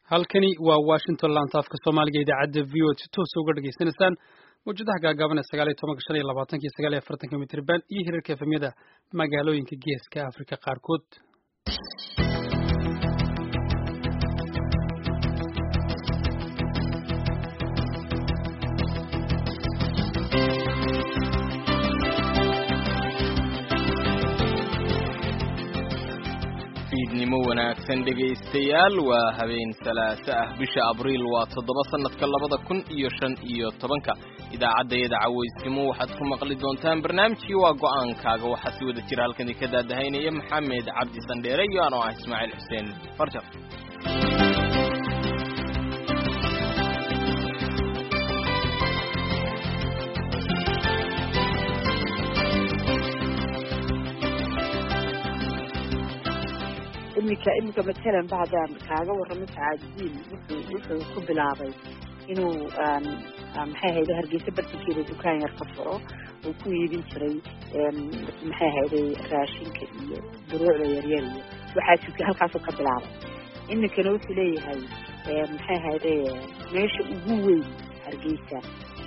halkani waa washington laantaafka soomaaliga idaacadda v o si toosa uga dhegaysanaysaan mawjadaha gaagaaban ee sagaal iyo tobanka shan iyo labaatanka iyo sagaal iyo afartanka mitriban iyo hirarka efemyada magaalooyinka geeska afrika qaarkood fiidnimo wanaagsan dhegaystayaal waa habeen salaaso ah bisha abriil waa toddoba sannadka labada kun iyo shan iyo tobanka idaacaddayada cawaysnimo waxaad ku maqli doontaan barnaamijkii waa go'aankaaga waxaa si wada jira halkan idinka daadahaynaya maxamed cabdi sandheere iyo anoo ah ismaaciil xuseen farjar iminka iminka matalan ba haddaan kaaga warramo sacaadidiin wuxuu wuxuu ku bilaabay inuu maxay hayde hargeysa bartankeeda dukaan yar ka furo uu ku iibin jiray maxay hayday raashinka iyo duruucda yaryar iyo waxaas halkaasuu ka bilaabay iminkana wuxuu leeyahay maxay hayde meesha ugu weyn hargeysa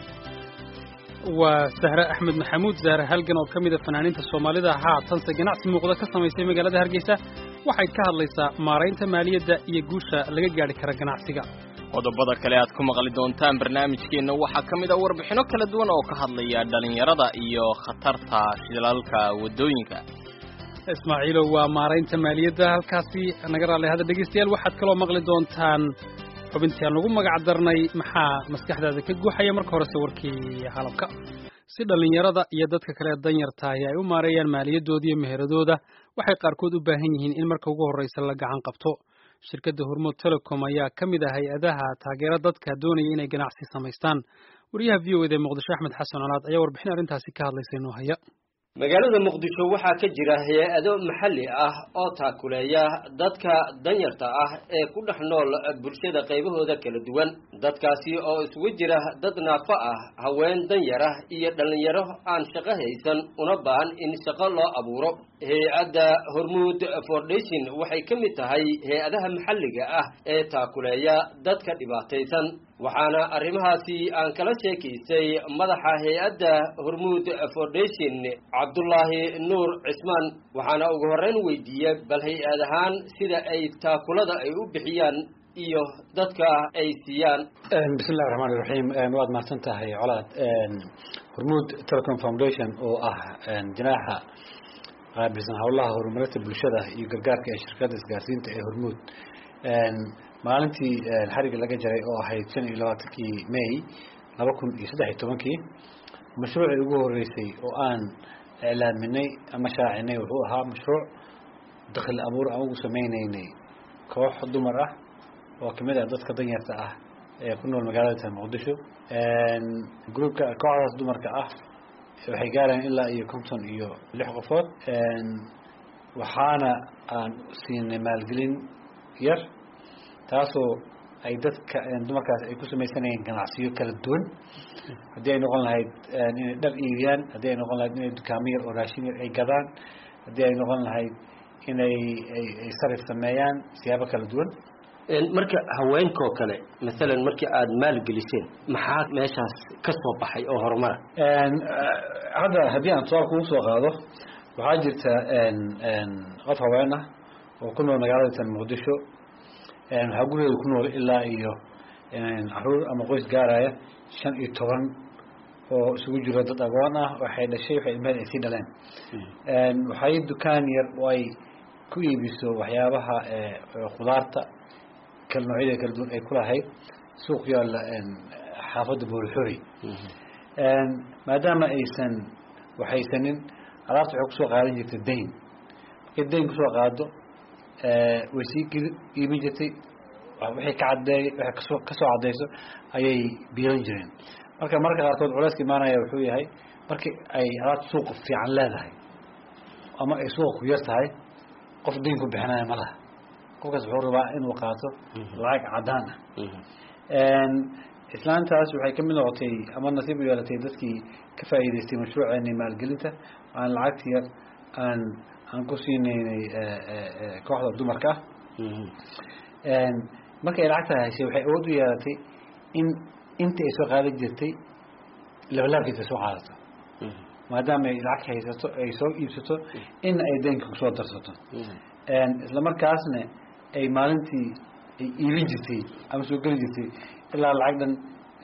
waa sahre axmed maxamuud zahre halgan oo ka mid a fanaaniinta soomaalida haatanse ganacsi muuqda ka samaysay magaalada hargeysa waxay ka hadlaysaa maaraynta maaliyadda iyo guusha laga gaadhi kara ganacsiga qodobada kale aad ku maqli doontaan barnaamijkeenna waxaa ka mid a warbixinno kala duwan oo ka hadlaya dhallinyarada iyo khatarta shilalka waddooyinka ismaaciilow waa maaraynta maaliyadda halkaasi naga raallay hadda dhegaystayaal waxaad kaloo maqli doontaan xubintii aan ugu magac darnay maxaa maskaxdaada ka guuxaya marka horese warkii halabka si dhallinyarada iyo dadka kale danyartaahi ay u maareeyaan maaliyadooda iyo meheradooda waxay qaarkood u baahan yihiin in marka ugu horreysa la gacan qabto shirkadda hormuud telecom ayaa ka mid ah hay-adaha taageera dadka doonaya inay ganacsi samaystaan wariyaha v o eda ee muqdisho axmed xasan colaad ayaa warbixin arrintaasi ka hadlaysa inoo haya magaalada muqdisho waxaa ka jira hay-ado maxalli ah oo taakuleeya dadka danyarta ah ee ku dhex nool bulshada qaybahooda kala duwan dadkaasi oo isugu jira dad naafo ah haween danyar ah iyo dhallinyaro aan shaqo haysan una baahan in shaqo loo abuuro hay-adda hormuud foundation waxay ka mid tahay hay-adaha maxalliga ah ee taakuleeya dadka dhibaataysan waxaana arrimahaasi aan kala sheekaystay madaxa hay-adda hormuud foundation cabdullaahi nuur cismaan waxaana ugu horreyn weydiiyey bal hay-ad ahaan sida ay taakulada ay u bixiyaan iyo dadka ay siiyaan bismillahi raxmaan iraxiim waad mahadsan tahay colaad hormuud telecom foundation oo ah jinaaxa qaabilsan howlaha horumarinta bulshada iyo gargaarka ee shirkadda isgaarsiinta ee hormuud maalintii xariga laga jaray oo ahayd shan iyo labaatankii may laba kun iyo saddex iyo tobankii mashruucii ugu horeysay oo aan iclaaminay ama shaacinay wuxuu ahaa mashruuc dakli abuur aan ugu sameyneynay koox dumar ah oo kamid ah dadka danyarta ah ee ku nool magaalada muqdisho groupka kooxdaas dumarka ah waxay gaarayaan ilaa iyo konton iyo lix qofood waxaana aan siinay maalgelin yar taasoo ay dadka dumarkaas ay ku samaysanayeen ganacsiyo kala duwan haddii ay noqon lahayd inay dhar iibiyaan haddii ay noqon lahayd inay dukaamo yar oo raashin yar ay gadaan haddii ay noqon lahayd inay ay sarif sameeyaan siyaabo kala duwan marka haweenkoo kale masalan markii aada maalgeliseen maxaa meeshaas ka soo baxay oo horumara hadda haddii aan tusaal kugu soo qaado waxaa jirta qof haween ah oo ku nool magaalada tan muqdisho waxaa gurigeeda ku nool ilaa iyo caruur ama qoys gaaraya shan iyo toban oo isugu jiro dad agoon ah waxay dhashay waxay ilmeed ay sii dhaleen waxay dukaan yar oo ay ku iibiso waxyaabaha khudaarta kala noocyada kala duwan ay ku lahayd suuq yaalla xaafadda boolixori maadaama aysan waxaysanin alaabta waxay kusoo qaadan jirtay dayn markay dayn kusoo qaado way sii iibin jirtay wixii ka cadeey waxay kasoo kasoo cadeyso ayay biilan jireen marka marka qaarkood culeyska imaanaya wuxuu yahay markii ay alaabta suuqa fiican leedahay ama ay suuqa ku yar tahay qof dayn ku bixinaya ma laha qofkaas wuxuu rabaa inuu qaato lacag cadaan ah islaantaas waxay kamid noqotay ama nasiib u yeelatay dadkii ka faa'iidaystay mashruuceeni maalgelinta aan lacagta yar aan aan ku siineynay kooxda dumarka ah markay lacagta heshay waxay awood u yeelatay in inta ay soo qaadan jirtay labalaabkeeda soo qaadato maadaama ay lacag haysato ay soo iibsato in ay deynka kusoo darsato isla markaasna ay maalintii ay iibin jirtay ama soo geli jirtay ilaa lacag dhan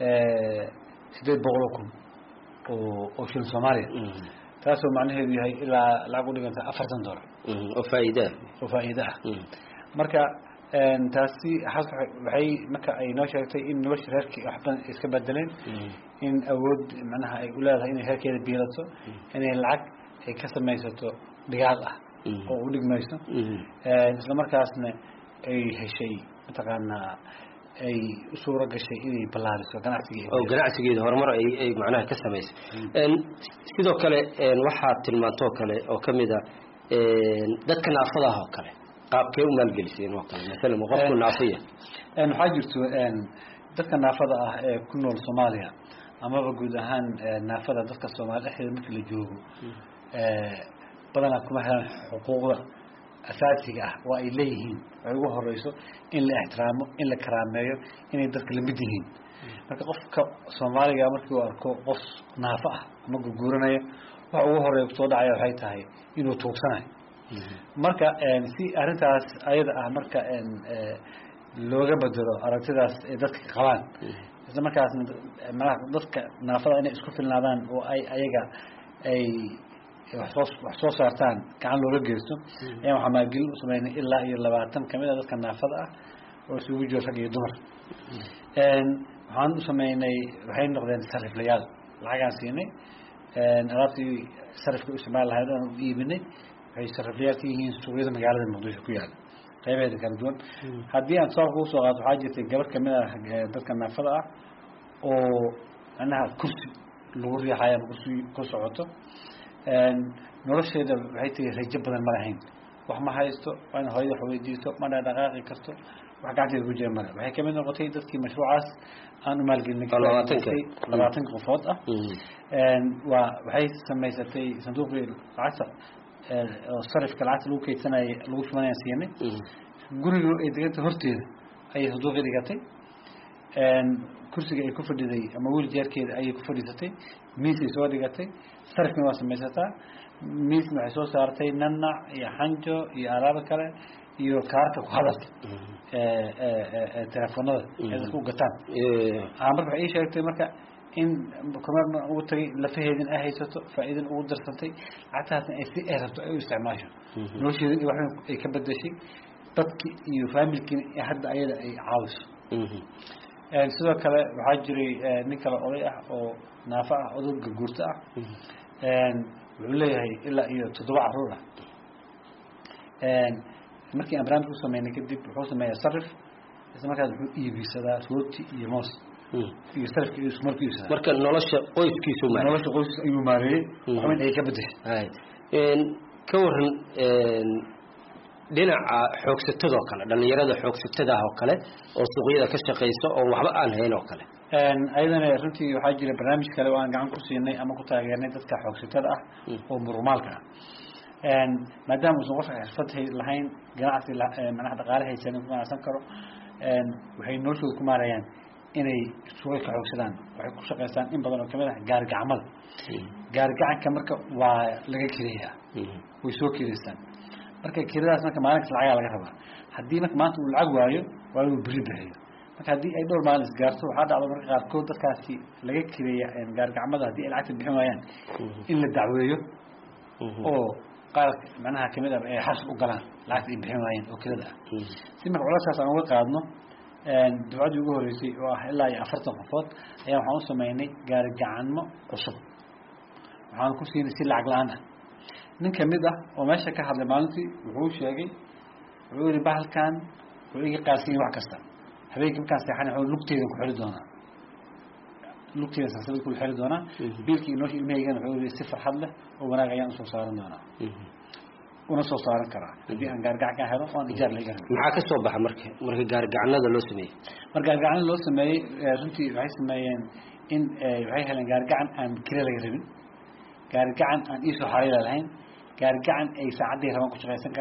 sideed boqol oo kun oo oo shilin soomaaliya taasoo macnaheedu yahay ilaa lacag u dhiganta afartan dollar oo faa'iidaa oo faa'iido ah marka taasi waxay marka ay noo sheegtay in nolosha reerkii wax badan iska bedeleen in awood macnaha ay u leedahay inay reerkeeda biilato inay lacag ay ka samaysato dhigaal ah oo u dhigmayso isla markaasna ay heshay mataqaanaa ay u suuro gashay inay ballaariso ganacsigeeda oo ganacsigeeda horumar ay ay macnaha ka samaysay sidoo kale waxaad tilmaantoo kale oo ka mid a dadka naafadaha oo kale qaabkee u maalgeliseen oo kale maalan qofku naafiya waxaa jirto dadka naafada ah ee ku nool soomaaliya amaba guud ahaan naafada dadka soomaali dhexdeeda markii la joogo badanaa kuma helaan xuquuqda asaasiga ah oo ay leeyihiin waxay ugu horeyso in la ixtiraamo in la karaameeyo inay dadka lamid yihiin marka qofka soomaaliga markii uu arko qof naafo ah ama gurguuranaya waxa ugu horeeya kusoo dhacaya waxay tahay inuu tuugsanayo marka si arrintaas ayada ah marka looga bedelo aragtidaas ay dadka qabaan isla markaasna manaha dadka naafada inay isku filnaadaan oo ay ayaga ay waxsoo wax soo saartaan gacan looga geysto ayaan waxaa maalgelin u sameynay ilaa iyo labaatan kamid a dadka naafada ah oo isugu jiro rag iyo dumar waxaan u sameynay waxay noqdeen sariflayaal lacagaan siinay alaabtii sarifka u isticmaali lahayd aan u iibinay waxay sariflayaal ka yihiin suuqyada magaalada muqdisho ku yaala qaybaheeda kala duwan haddii aan tusaal kugu soo qaato waxaa jirtay gabar kamid ah dadka naafada ah oo macnaha kursi lagu riixayo ama kursi ku socoto nolosheeda waxay tiri rajo badan ma lahayn wax ma haysto waa in hooyada wax weydiisto ma dhaqaaqi karto wax gacanteeda ku jira male waxay kamid noqotay dadkii mashruucaas aan u maalgelinay labaatanka qofood ah waa waxay samaysatay sanduuqii lacagta oo sarifka lacagta lagu keydsanaya lagu shubanaya siinay guriga ay deganta horteeda ayay sanduuqii dhigatay kursiga ay ku fadhiday ama wiil jeerkeeda ayay ku fadhiisatay miisay soo dhigatay sarifkana waa samaysataa miisna waxay soo saartay nanac iyo xanjo iyo alaabo kale iyo kaarka ku hadalka telefoonada ee dadka u gataan marka waxay ii sheegtay marka in kumeer ugu tagay lafaheedin ay haysato faa'iidan ugu darsantay lacagtaasna ay si ay rabto ay u isticmaasho nolosheedin iyo waxba ay ka bedeshay dadki iyo faamilkiina hadda ayada ay caawiso sidoo kale waxaa jiray nin kale oday ah oo naafo ah odayga guurto ah wuxuu leeyahay ilaa iyo toddoba caruur ah markii aan barnaamij ku sameynay kadib wuxuu sameeyaa sarif isla markaas wuxuu iibisadaa rooti iyo moos iyo sarifka iyo iskumar ku iibsadaa marka nolosha qoyskiisu ma nolosha qoyskiisa ayuu maareeyey waxweyn ay ka bedeshay ka waran dhinaca xoogsatadoo kale dhalinyarada xoogsatadaah oo kale oo suuqyada ka shaqaysa oo waxba aan hayn oo kale ayadana runtii waxaa jira barnaamij kale oo aan gacan ku siinay ama ku taageernay dadka xoogsatada ah oo murumaalka ah maadaama uusan qofka xirfad lahayn ganacsi manaha dhaqaale haysanin ku ganacsan karo waxay noloshooda ku maarayaan inay suuqay ka xoogsadaan waxay ku shaqaystaan in badan oo kamid ah gaarigacmada gaarigacanka marka waa laga keleeyaa way soo keleystaan marka kiradaas marka maalinkas lacagaa laga rabaa haddii marka maanta uu lacag waayo waa inuu beri bixiyo marka haddii ay dhowr maalin isgaarto waxaa dhacdo marka qaarkood dadkaasi laga kireeya gaarigacmada haddii ay lacagta bixin waayaan in la dacweeyo oo qaar macnaha kamid ah ay xas u galaan lacagta ay bixin waayeen oo kirada ah si marka culaskaas aan uga qaadno dufcaddii ugu horreysay oo ah ilaa iyo afartan qofood ayaa waxaan u sameynay gaarigacanmo cusub waxaan ku siinay si lacag la-aan ah nin kamid ah oo meesha ka hadlay maalintii wuxuu sheegay wuxuu yihi bahalkan wuxuu iga qaadsan yahay wax kasta habeenkii markaan seexan wuxuu lugteedan ku xiri doonaa lugteedan salsalad ku xiri doonaa biilkii inoosha ilmahaygana wuxuu yihi si farxad leh oo wanaag ayaan usoo saaran doonaa una soo saaran karaa haddii aan gaargacan ka helo oan ijaar laga helo maxaa ka soo baxa marka marka gaarigacanada loo sameeyey mar gaargacan loo sameeyey runtii waxay sameeyeen in waxay heleen gaargacan aan kira laga rabin gaarigacan aan iisoo xariila lahayn gaarigacan ay saacaddii rabaan ku shaqaysan karaan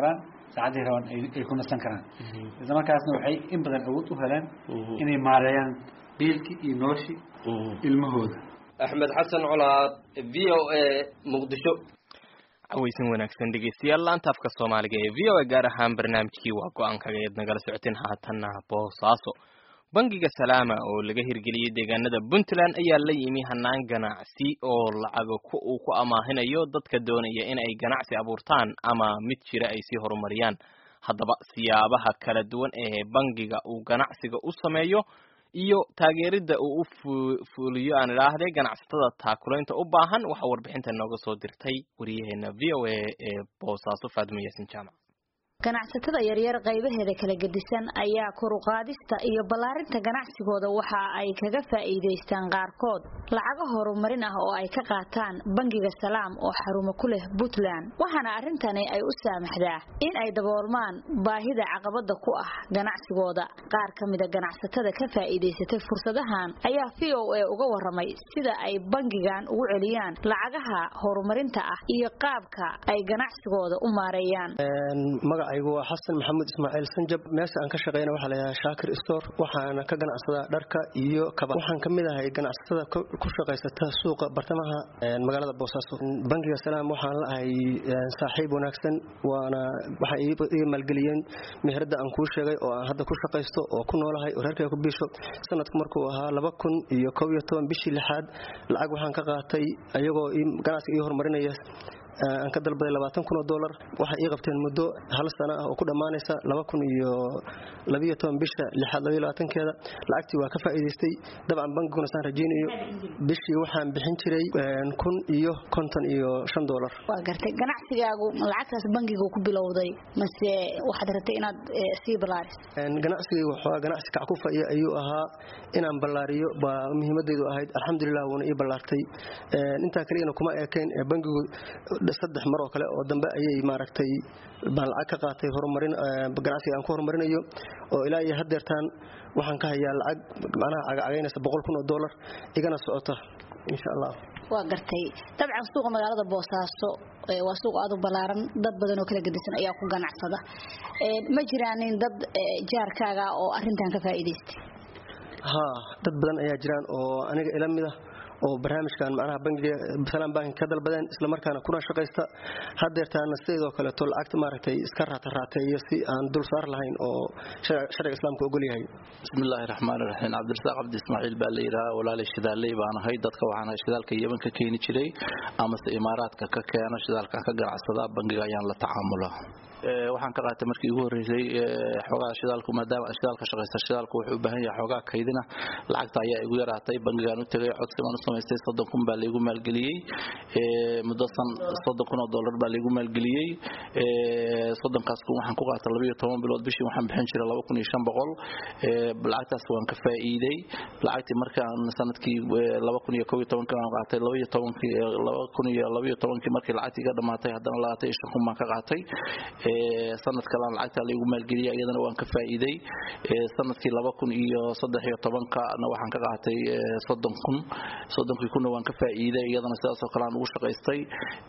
saacadii rabaan ay ku nasan karaan isla markaasna waxay in badan awood u heleen inay maareeyaan biilkii iyo noloshii ilmahooda axmed xasan colaad v o a muqdisho cawaysan wanaagsan dhegeystayaal laanta afka soomaaliga ee v o a gaar ahaan barnaamijkii waa go-aankaga eed nagala socoteen haatanna boosaaso bangiga salaama oo laga hirgeliyey deegaanada puntland ayaa la yimi hanaan ganacsi oo lacaga uu ku amaahinayo dadka doonaya in ay ganacsi abuurtaan ama mid jira ay sii horumariyaan haddaba siyaabaha kala duwan ee bangiga uu ganacsiga u sameeyo iyo taageeridda uu u fuliyo aan idhaahde ganacsatada taakulaynta u baahan waxaa warbixinta nooga soo dirtay wariyaheena v o a ee boosaaso faadimo yaasin jaamac ganacsatada yaryar qaybaheeda kala gedisan ayaa koruqaadista iyo ballaarinta ganacsigooda waxa ay kaga faa'iidaystaan qaarkood lacago horumarin ah oo ay ka qaataan bangiga salaam oo xarumo ku leh puntland waxaana arrintani ay u saamaxdaa in ay daboolmaan baahida caqabada ku ah ganacsigooda qaar ka mida ganacsatada ka faa'iidaysatay fursadahan ayaa v o a uga waramay sida ay bangigan ugu celiyaan lacagaha horumarinta ah iyo qaabka ay ganacsigooda u maareeyaan magacaygu waa xasan maxamuud ismaaciil sanjab meesha aan ka shaqeyna waxaa laydhahaa shaakir store waxaana ka ganacsadaa dharka iyo kaba waxaan ka mid ahay ganacsatada ku shaqaysata suuqa bartamaha magaalada boosaaso bangiga salaam waxaan la ahay saaxiib wanaagsan waana waxay iga maalgeliyeen meherada aan kuu sheegay oo aan hadda ku shaqaysto oo ku noolahay oo reerkay ku biisho sanadku markuu ahaa laba kun iyo kow iyo toban bishii lixaad lacag waxaan ka qaatay ayagoo ganacsiga ii horumarinaya aan ka dalbaday labaatan kun oo dollar waxay ii qabteen muddo hal sano ah oo ku dhammaanaysa laba kun iyo labiyo toban bisha lixaad labiyo labaatankeeda lacagtii waa ka faa'iidaystay dabcan bangiguna saan rajaynayo bishii waxaan bixin jiray kun iyo konton iyo shan dollar waa gartay ganacsigaagu lacagtaas bangiga ku bilowday mase waxaad rabtay inaad sii ballaaris ganacsigaygu waxoogaa ganacsi kackufa iyo ayuu ahaa inaan ballaariyo baa muhiimadaydu ahayd alxamdulilah wuuna ii ballaartay intaa kaligana kuma eekayn bangigu saddex mar oo kale oo dambe ayay maaragtay baan lacag ka qaatay horumarin ganacsiga aan ku horumarinayo oo ilaa iyo haddeertaan waxaan ka hayaa lacag macnaha cagacagaynaysa boqol kun oo dollar igana socota insha allah waa gartay dabcan suuqa magaalada boosaaso waa suuq aad u ballaaran dad badan oo kala gedisan ayaa ku ganacsada ma jiraanin dad jaarkaaga oo arrintan ka faa'iidaystay haa dad badan ayaa jiraan oo aniga ila mid ah oo barnaamijkan macnaha bangiga salaam bank ka dalbadeen isla markaana kuna shaqaysta haddeertaana sideedoo kaleeto lacagta maaragtay iska raata raateeyo si aan dul saar lahayn oo sharciga islaamka ogol yahay bismillaahi raxmaani raxiim cabdirasaaq cabdi ismaaciil baa la yidhaha walaalay shidaaley baan ahay dadka waxaan ahay shidaalka yeman ka keeni jiray amase imaaraadka ka keeno shidaalkan ka ganacsadaa bangiga ayaan la tacaamula waxaan ka qaatay markii ugu horreysay xoogaa shidaalku maadaama shidaalka shaqaysta shidaalku wuxuu u baahan yahay xoogaa kaydina lacagta ayaa igu yaraatay bangigaan u tegay codsi baan u samaystay soddon kun baa laygu maalgeliyey muddo san soddon kun oo dollar baa laygu maalgeliyey soddonkaas kun waxaan ku qaatay labayo toban bilood bishii waxaan bixin jiray laba kun iyo shan boqol lacagtaas waan ka faa'iiday lacagtii markaan sanadkii laba kun iyo kow iyo tobankii waan qaatay labaiyo tobankii laba kun iyo labaiyo tobankii markii lacagtii ka dhamaatay haddana labaatan iyo shan kun baan ka qaatay sanad kalan lacagta laygu maalgeliyay iyadana waan ka faa'iiday sanadkii laba kun iyo saddex iyo tobankana waxaan ka qaatay soddon kun soddonkii kunna waan ka faa'iiday iyadana sidaasoo kale aan ugu shaqaystay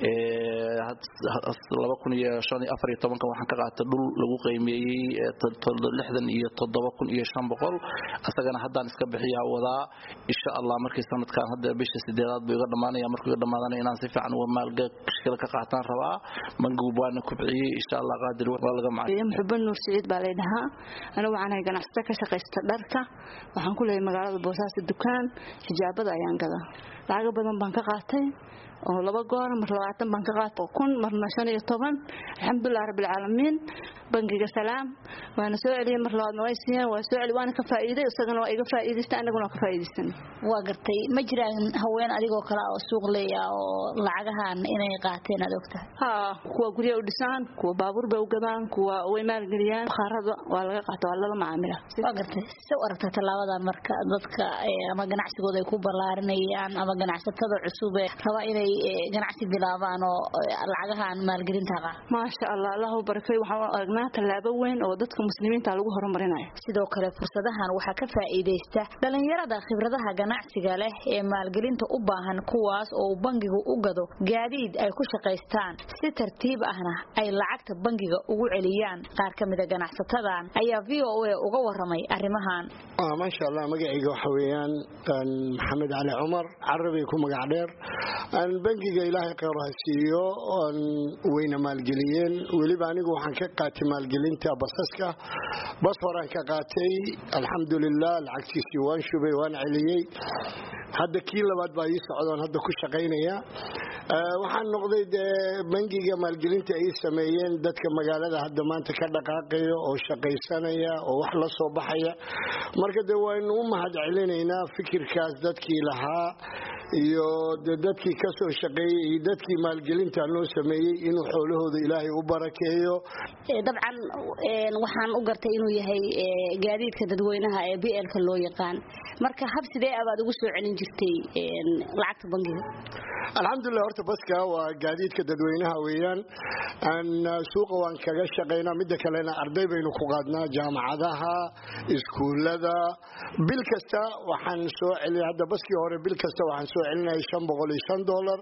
laba kun iyo shan iyo afar iyo tobanka waxaan ka qaatay dhul lagu qiimeeyey lixdan iyo toddoba kun iyo shan boqol asagana haddaan iska bixiyaa wadaa insha allah markii sanadkan hadda bisha sideedaad buu iga dhammaanaya markuu iga dhammaadana inaan si fiican uga maalgashkala ka qaataan rabaa bangigu waana kubciyey insha allah qaadir waa laga macay muxuban nuur siciid baa laydhahaa anigu waxaan ahay ganacsato ka shaqaysta dharka waxaan ku leeyahay magaalada boosaaso dukaan xijaabada ayaan gadaa lacago badan baan ka qaatay oo laba goor mar labaatan baan ka qaatay kun marna shan iyo toban alxamdulilah rabbilcaalamiin bangiga salaam waana soo celiyey mar labaadna way siiyeen waa soo celi waana ka faa'iiday isagana waa iga faa'iidaystay anaguna waa ka faa'iidaysan waa gartay ma jiraan haween adigoo kale oo suuq leeya oo lacagahan inay qaateen aad ogtahay haa kuwa gurya u dhisaan kuwa baabuur bay u gadaan kuwa way maalgeliyaan bakhaarada waa laga qaata waa lala macaamila waa gartay se u aragtaa tallaabadan marka dadka ama ganacsigooda ay ku ballaarinayaan ama ganacsatada cusub ee raba inay ganacsi bilaabaan oo lacagahan maalgelinta qaa maasha allah allahu barakay waxaan aragnaa tallaabo weyn oo dadka muslimiinta lagu horumarinayo sidoo kale fursadahan waxaa ka faa'iidaysta dhalinyarada khibradaha ganacsiga leh ee maalgelinta u baahan kuwaas oo uu bangigu u gado gaadiid ay ku shaqaystaan si tartiib ahna ay lacagta bangiga ugu celiyaan qaar ka mida ganacsatadan ayaa v o a uga waramay arrimahan maasha allah magacayga waxa weeyaan maxamed cali cumar carabay ku magac dheer bangiga ilaahay kheyr ha siiyo wayna maalgeliyeen weliba anigu waxaan ka qaatay maalgelinta basaska bas horaan ka qaatay alxamdulilah lacagtiisii waan shubay waan celiyey hadda kii labaad baa ii socdoon hadda ku shaqaynaya waxaan noqday dee bangiga maalgelinta ay sameeyeen dadka magaalada hadda maanta ka dhaqaaqaya oo shaqaysanaya oo wax la soo baxaya marka dee waynu u mahad celinaynaa fikirkaas dadkii lahaa iyo de dadkii ka soo shaqeeyey iyo dadkii maalgelinta loo sameeyey inuu xoolahooda ilaahay u barakeeyo dabcan waxaan u gartay inuu yahay gaadiidka dadweynaha ee blka loo yaqaan marka hab sidee abaad ugu soo celin jirtay lacagta bangiga alxamdulilah horta baska waa gaadiidka dadweynaha weeyaan suuqa waan kaga shaqaynaa midda kalena arday baynu ku qaadnaa jaamacadaha iskuullada bil kasta waxaan soo celina hadda baskii hore bil kasta waxaan soo celinaya shan boqol iyo shan dollar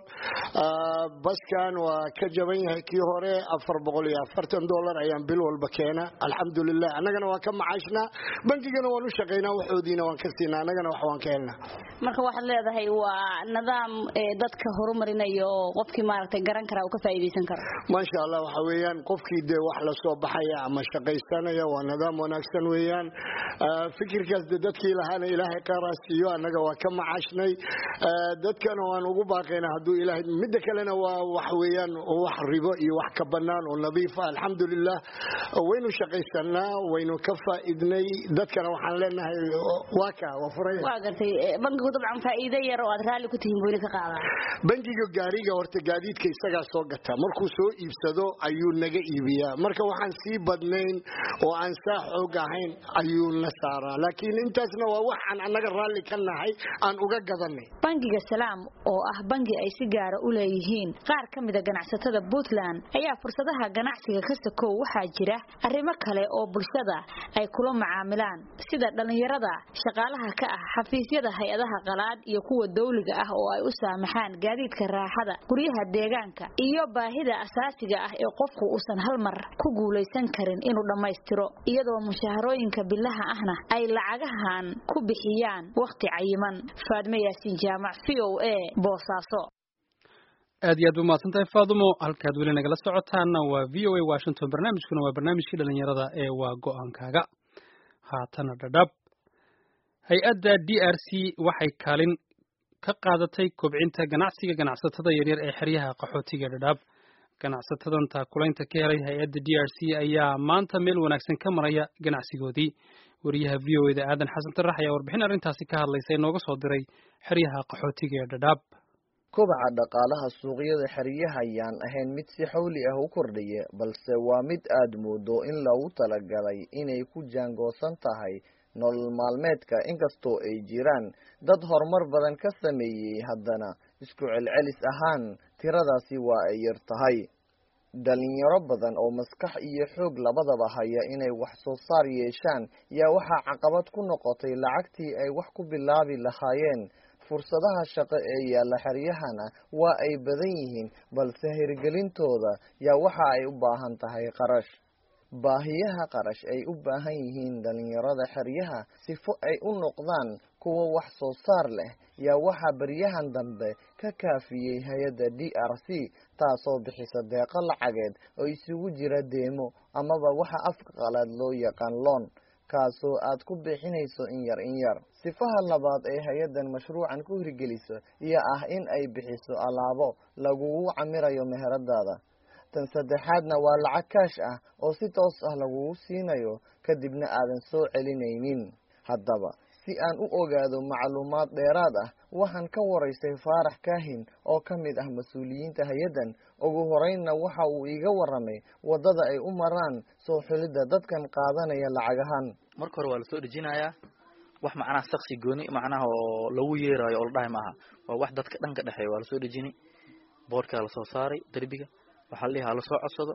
baskan waa ka jaban yahay kii hore afar boqol iyo afartan dollar ayaan bil walba keena alxamdulilah annagana waan ka macaashnaa bankigana waan u shaqaynaa waxoodiina waan ka siinaa annagana wax waan ka helnaa marka waxaad leedahay waa nidaam dadka horumarinayo oo qofkii maaragtay garan kara uu ka faa'iidaysan karo maasha allah waxa weeyaan qofkii dee wax la soo baxaya ama shaqaysanaya waa nidaam wanaagsan weeyaan fikirkaas de dadkii lahaana ilaahay qaaraa siiyo annaga waa ka macaashnay dadkana waan ugu baaqaynaa hadduu ilaahay midda kalena waa wax weeyaan wax ribo iyo wax ka bannaan oo nadiifa alxamdulilah waynu shaqaysanaa waynu ka faa'iidnay dadkana waxaan leenahay waa ka waa furaya waa gartay bankigu dabcan faa'iido yar oo aad raalli ku tihiin buyna ka qaadaa bangiga gaariga horta gaadiidka isagaa soo gataa markuu soo iibsado ayuu naga iibiyaa marka waxaan sii badnayn oo aan saa xoog ahayn ayuu na saaraa laakiin intaasna waa waxaan annaga raalli ka nahay aan uga gadanay bangiga salaam oo ah bangi ay si gaara u leeyihiin qaar ka mida ganacsatada puntland ayaa fursadaha ganacsiga ka sakow waxaa jira arrimo kale oo bulshada ay kula macaamilaan sida dhallinyarada shaqaalaha ka ah xafiisyada hay-adaha qalaad iyo kuwa dawliga ah oo ay u saamaxaan gaadiidka raaxada guryaha deegaanka iyo baahida asaasiga ah ee qofku uusan hal mar ku guulaysan karin inuu dhammaystiro iyadoo mushaharooyinka bilaha ahna ay lacagahan ku bixiyaan wakhti cayiman faadme yaasiin jaamac v o a boosaaso aad iyo aad u mahadsantahay faadumo halkaad weli nagala socotaana waa v o a washington barnaamijkuna waa barnaamijkii dhalinyarada ee waa go-aankaaga haatana dhadhab hay-adda d r c waxay kaalin ka qaadatay kobcinta ganacsiga ganacsatada yaryar ee xeryaha qaxootiga dhadhaab ganacsatadan taakulaynta ka helay hay-adda d r c ayaa maanta meel wanaagsan ka maraya ganacsigoodii wariyaha v o eda aadan xasan tarax ayaa warbixin arrintaasi ka hadlaysa inooga soo diray xeryaha qaxootiga ee dhadhaab kobaca dhaqaalaha suuqyada xeryaha ayaan ahayn mid si xawli ah u kordhaya balse waa mid aada moodo in loogu talagalay inay ku jaangoosan tahay nolol maalmeedka inkastoo ay jiraan dad horumar badan ka sameeyey haddana isku celcelis ahaan tiradaasi waa ay yar tahay dhalinyaro badan oo maskax iyo xoog labadaba haya inay wax soo saar yeeshaan yaa waxaa caqabad ku noqotay lacagtii ay wax ku bilaabi lahaayeen fursadaha shaqo ee yaalla xeryahana waa ay badan yihiin balse hirgelintooda yaa waxa ay u baahan tahay qarash baahiyaha qarash ay u baahan yihiin dhalinyarada xeryaha sifo ay u noqdaan kuwa wax soo saar leh yaa waxaa baryahan dambe ka kaafiyey hay-adda d r c taasoo bixisa deeqo lacageed oo isugu jira deemo amaba waxa afka qalaad loo yaqaan loon kaasoo aad ku bixinayso in yar in yar sifaha labaad ee hay-addan mashruucan ku hirgeliso iyo ah in ay bixiso alaabo lagugu camirayo meheradaada tan saddexaadna waa lacag kaash ah oo si toos ah lagugu siinayo kadibna aadan soo celinaynin haddaba si aan u ogaado macluumaad dheeraad ah waxaan ka waraystay faarax kaahin oo ka mid ah mas-uuliyiinta hay-addan ugu horeynna waxa uu iiga waramay waddada ay u maraan soo xulidda dadkan qaadanaya lacagahan marka hore waa lasoo dhejinayaa wax macnaha saksi gooni macnaha oo lagu yeerayo oo la dhahay maaha waa wax dadka dhanka dhexeeya waa lasoo dhejini boorkaa lasoo saaray derbiga waxaa la dhihi ha lasoo codsado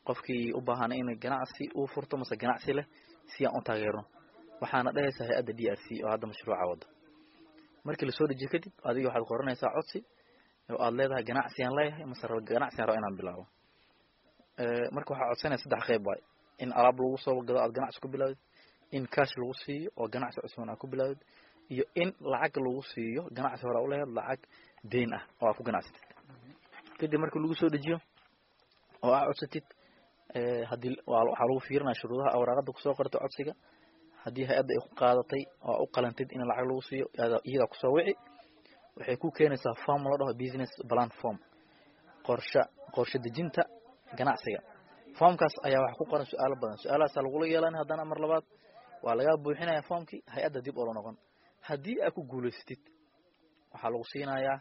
qofkii u baahan in ganacsi uu furto mase ganacsi leh si aan u taageerno waxaana dhehaysaa hay-adda d r c oo hadda mashruuca wada markii lasoo dejiyo kadib adiga waxaad qoranaysaa codsi oo aad leedahay ganacsigaan leeyahay mase ganacsigaan raba inaan bilaabo marka waxaa codsanaya saddex qeyb waay in alaab lagu soo gado aad ganacsi ku bilaawdid in cash lagu siiyo oo ganacsi cusban aad ku bilaawdid iyo in lacag lagu siiyo ganacsi hore uleheed lacag deyn ah oo aad ku ganacsatid kadib markii lagu soo dejiyo oo aad codsatid hadii waxaa lagu fiirinaya shuruudaha awraaqada kusoo qortay codsiga haddii hay-adda ay ku qaadatay oo u qalantid in lacag lagu siiyo iyadaa kusoo wici waxay ku keenaysaa form la dhaho business plan form qorsha qorshe dejinta ganacsiga formkaas ayaa waxa ku qoran su-aalo badan su-aalahaasa lagula yeelanay haddana mar labaad waa lagaa buuxinaya formkii hay-adda dib oola noqon haddii aad ku guulaysatid waxaa lagu siinayaa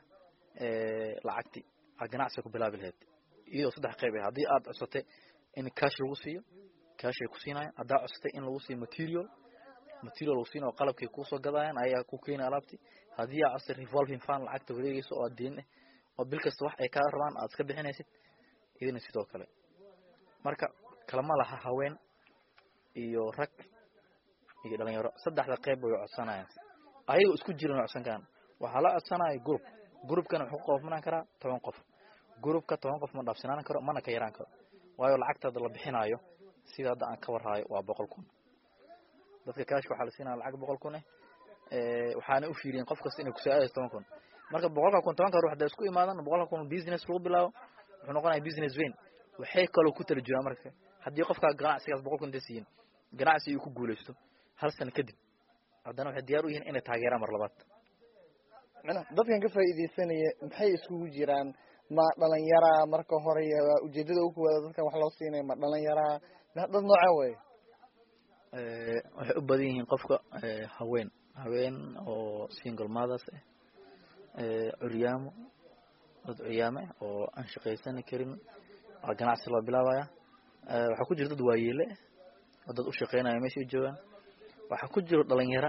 lacagti aad ganacsiga ku bilaabi lahayd iyadoo saddex qeyb ah haddii aad codsatay in cash lagu siiyo cash ay ku siinayaan haddaa codsatay in lagu siiyo material material lagu siinayo qalabkay kuusoo gadayaan ayaa ku keenaya alaabti haddii aad codsatay revolving fund lacagta wareegeyso oo deen ah oo bil kasta wax ay kaa rabaan aad iska bixinaysid idina sidoo kale marka kalama laha haween iyo rag iyo dhalinyaro saddexda qeyb way codsanayaan ayagoo isku jiran way codsan karaan waxaa la codsanaya group groupkana wuxuu ka koobnaan karaa toban qof groupka toban qof ma dhaafsinaan karo mana ka yaraan karo waayo lacagtaada la bixinaayo sida hadda aan ka warhaayo waa boqol kun dadka kaashka waxaa la siinaya lacag boqol kun eh waxaana u fiiriyeen qof kasta inay kusoo aadayso toban kun marka boqolka kun tobanka ruux hadday isku imaadan boqolka kun business lagu bilaabo wuxuu noqonaya business vein waxay kaloo ku tala jiraan marka haddii qofka ganacsigaas boqol kun intay siiyin ganacsi uu ku guulaysto hal sano kadib haddana waxay diyaar u yihiin inay taageeraan mar labaad dadkan ka faa'iidaysanaya maxay iskugu jiraan ma dhalinyaraa marka hore ujeedada uku wada dadkan wax loo siinaya ma dhalinyaraa dad noocee wey waxay u badan yihiin qofka haween haween oo single mothers ah curyaamo dad curyaame oo aan shaqaysani karin waa ganacsi loo bilaabaya waxaa ku jira dad waayeele oo dad u shaqeynaya meeshay joogaan waxaa ku jiro dhalinyaro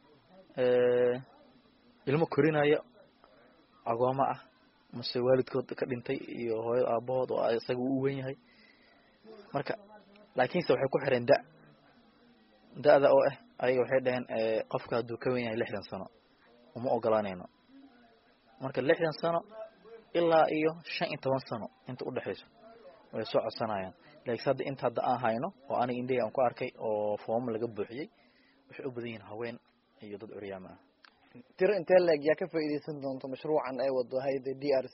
ilmo korinaya agooma ah mase waalidkood ka dhintay iyo hooyo aabahood oo isaga uu u wen yahay marka laakiinse waxay ku xireen da da-da oo ah ayaga waxay dhaheen qofka hadduu ka wen yahay lixdan sano uma ogolaanayno marka lixdan sano ilaa iyo shan iyo toban sano inta udhexayso way soo codsanayaan laakiin hadda inta hadda aan hayno oo aniga indhahey aan ku arkay oo fooma laga buuxiyey waxay u badan yihiin haween iyo dad curyaama ah tiro intee leeg yaa ka faa'iidaysan doonto mashruucan ay wado hayda d r c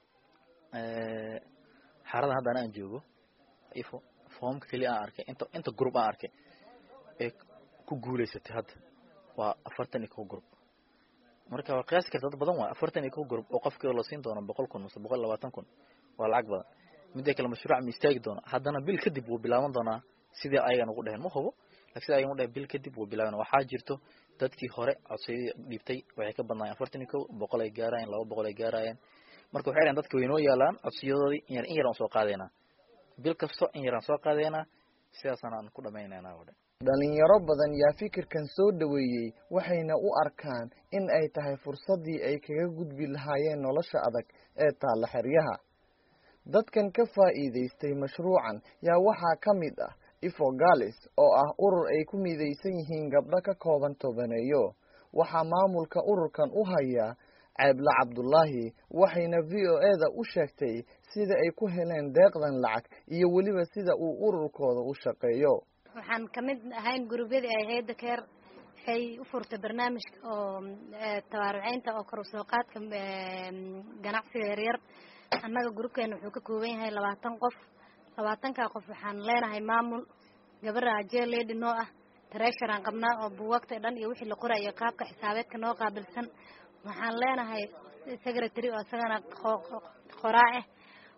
xaradan hadda aan joogo ifo foomka keliya aan arkay inta inta group aan arkay ee ku guulaysatay hadda waa afartan iyo kow group marka waa qiyaasi karta dad badan waay afartan iyo kow group oo qofkii la siin doono boqol kun mase boqol iyo labaatan kun waa lacag badan midda kale mashruuc ma istaagi doona haddana bil kadib wuu bilaaban doonaa sidii ayagan ugu dheheen ma hubo lakin sida ayagan u dheheen bil kadib wuu bilaaban waxaa jirto dadkii hore codsiyadii dhiibtay waxay ka badnaayeen afartan iyo kow boqol ay gaarayeen laba boqol ay gaarayeen marka waxay dhaheen dadka waynoo yaalaan codsiyadoodii in yar in yar aan soo qaadeynaa bil kasto in yar aan soo qaadeynaa sidaasana aan ku dhamaynayna o dhan dhalinyaro badan yaa fikirkan soo dhaweeyey waxayna u arkaan in ay tahay fursaddii ay kaga gudbi lahaayeen nolosha adag ee taalla xeryaha dadkan ka faa'iidaystay mashruucan yaa waxaa ka mid ah ifogalis oo ah urur ay ku midaysan yihiin gabdho ka kooban tobaneeyo waxaa maamulka ururkan u hayaa ceebla cabdulaahi waxayna v o e da u sheegtay sida ay ku heleen deeqdan lacag iyo weliba sida uu ururkooda u shaqeeyo waxaan kamid ahayn gurubyadii ay hay-adda keer waxay u furtay barnaamijka oo tabaaruceynta oo kor usoo qaadka ganacsiga yaryar annaga gurubkeena wuxuu ka kooban yahay labaatan qof labaatankaa qof waxaan leenahay maamul gabara ajee lady noo ah tareesharaan qabnaa oo buugaagta dhan iyo wixii la qorayo qaabka xisaabeedka noo qaabilsan waxaan leenahay secretary oo isagana qoraa ah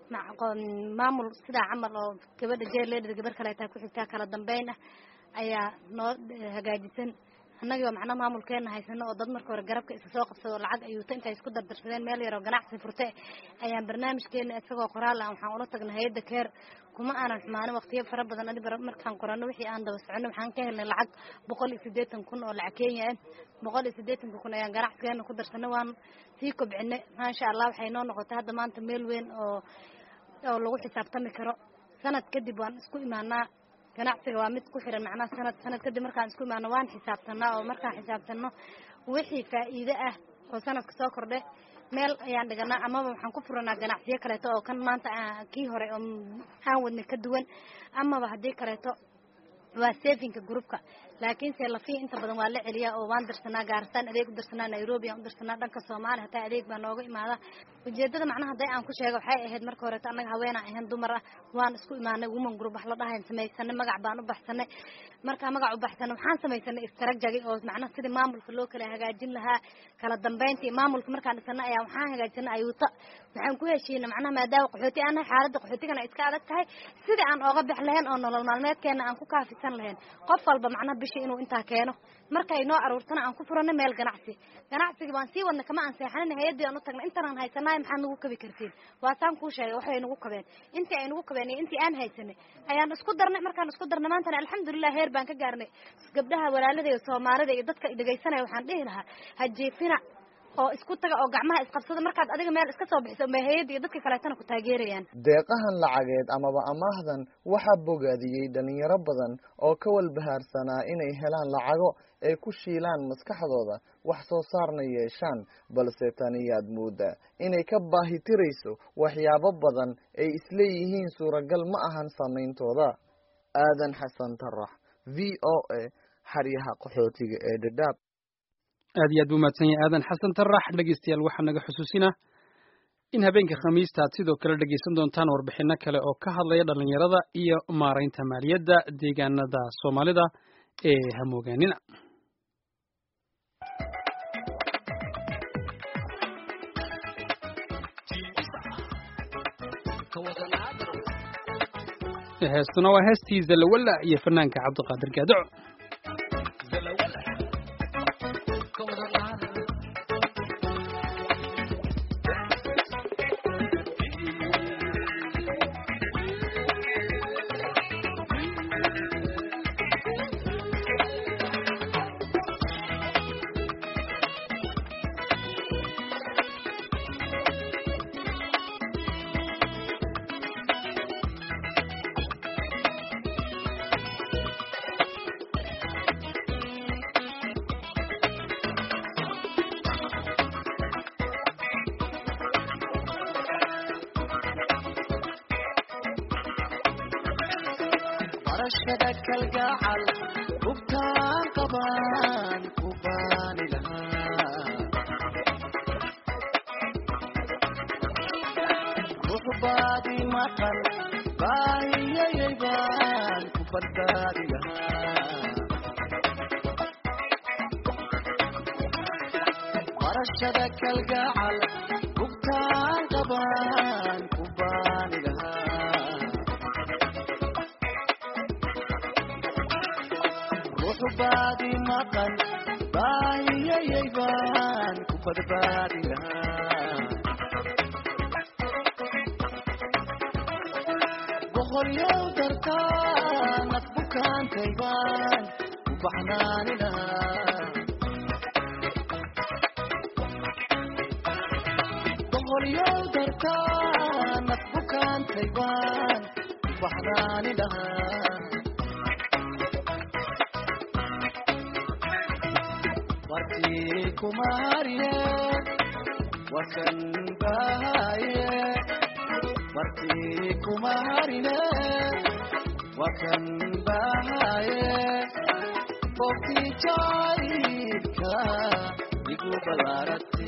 maamul sidaa camal oo gabadha jeerleedhida gabar kaleetaa ku xigtaa kala dambeyn ah ayaa noo hagaajisan annagii oo macnaha maamulkeena haysano oo dad marka hore garabka isa soo qabsado lacag ayuuta intay isku dardarsadeen meel yaroo ganacsi furte ayaan barnaamijkeena isagoo qoraal ah waxaan ula tagnay hay-adda keer kuma aanan xumaanin waqtiyo fara badan adi markaan qorano wixii aan daba socono waxaan ka helnay lacag boqol iyo siddeetan kun oo lacag kenya ah boqol iyo siddeetanka kun ayaan ganacsigeena ku darsanay waan sii kobcinay maasha allah waxay noo noqotay hadda maanta meel weyn oo oo lagu xisaabtami karo sanad kadib waan isku imaanaa ganacsiga waa mid ku xiran macnaha sanad sanad kadib markaan isku imaano waan xisaabtanaa oo markaan xisaabtano wixii faa'iide ah oo sanadka soo kordhe meel ayaan dhiganaa amaba waxaan ku furanaa ganacsiyo kaleeto oo kan maanta kii hore oo aan wadnay ka duwan amaba haddii kaleeto waa safinka groupka laakiinse lafiya inta badan waa la celiyaa oo waan dirsanaa gaaristaan adeeg u dirsanaa nairobi aan u dirsanaa dhanka soomaaliya hataa adeeg baa nooga imaada ujeedada macnaha hadday aan ku sheego waxay ahayd marka horeeto annaga haweenaan ahayn dumar ah waan isku imaanay woman group wax la dhahayn samaysanay magac baan u baxsanay markaa magac u baxsanay waxaan samaysanay istrajagi oo macnaha sidii maamulka loo kala hagaajin lahaa kala dambeyntii maamulka markaan dhisanay ayaa waxaan hagaajinay ayuuta waxaan ku heshiinay macnaha maadaama qaxooti aan nahay xaaladda qaxootigana ay iska adag tahay sidii aan ooga bix lahayn oo nolol maalmeedkeena aan ku kaafisan lahayn qof walba macnaha bishii inuu intaa keeno markay noo aruurtana aan ku furanay meel ganacsi ganacsiga baan sii wadnay kama aan seexanin hay-addii aan u tagnay intanaan haysanahay maxaad nagu kabi kartiin waasaan kuu sheegay waxay nagu kabeen intii ay nagu kabeen iyo intii aan haysanay ayaan isku darnay markaan isku darnay maantana alxamdulilah heer baan ka gaarnay gabdhaha walaalada iyo soomaalida iyo dadka dhegaysanaya waxaan dhihi lahaa hajiifina oo isku taga oo gacmaha isqabsada markaad adiga meel iska soo bixiso ma hay-adda iyo dadka kaleetana ku taageerayaan deeqahan lacageed amaba amaahdan waxaa bogaadiyey dhalinyaro badan oo ka walbahaarsanaa inay helaan lacago ay ku shiilaan maskaxdooda wax soo saarna yeeshaan balse taniyaad moodaa inay ka baahi tirayso waxyaabo badan ay isleeyihiin suuragal ma ahan samayntooda aadan xasan tarax v o a xaryaha qaxootiga ee dhadhaab aad iyo aad buu mahadsan yahay aadan xasan tarax dhegeystayaal waxaa naga xusuusinaa in habeenka khamiista aad sidoo kale dhegeysan doontaan warbixino kale oo ka hadlaya dhalinyarada iyo maaraynta maaliyadda deegaanada soomaalida ee hamoogaanina heestuna waa heestii zalawalla iyo fanaanka cabdiqaadir gaadaco barashada kalgacal hubtaan qabaan ku baani lahaa ruux baadi maqan baahiyayay baan ku badbaadi lahaa barashada kalgacal hubtaan qabaan ku baani lahaa ruuxu baadi maqan baahiyayay baan ku badbaadi lahaa boqolyow dartaa naf bukaantay baan ku baxnaani lahaa boqolyow dartaa naf bukaantay baan ku baxnaani lahaa wartii kumariye wakan bahaye wartii kumarine wakan bahaye bogtii jaayidka igu balarate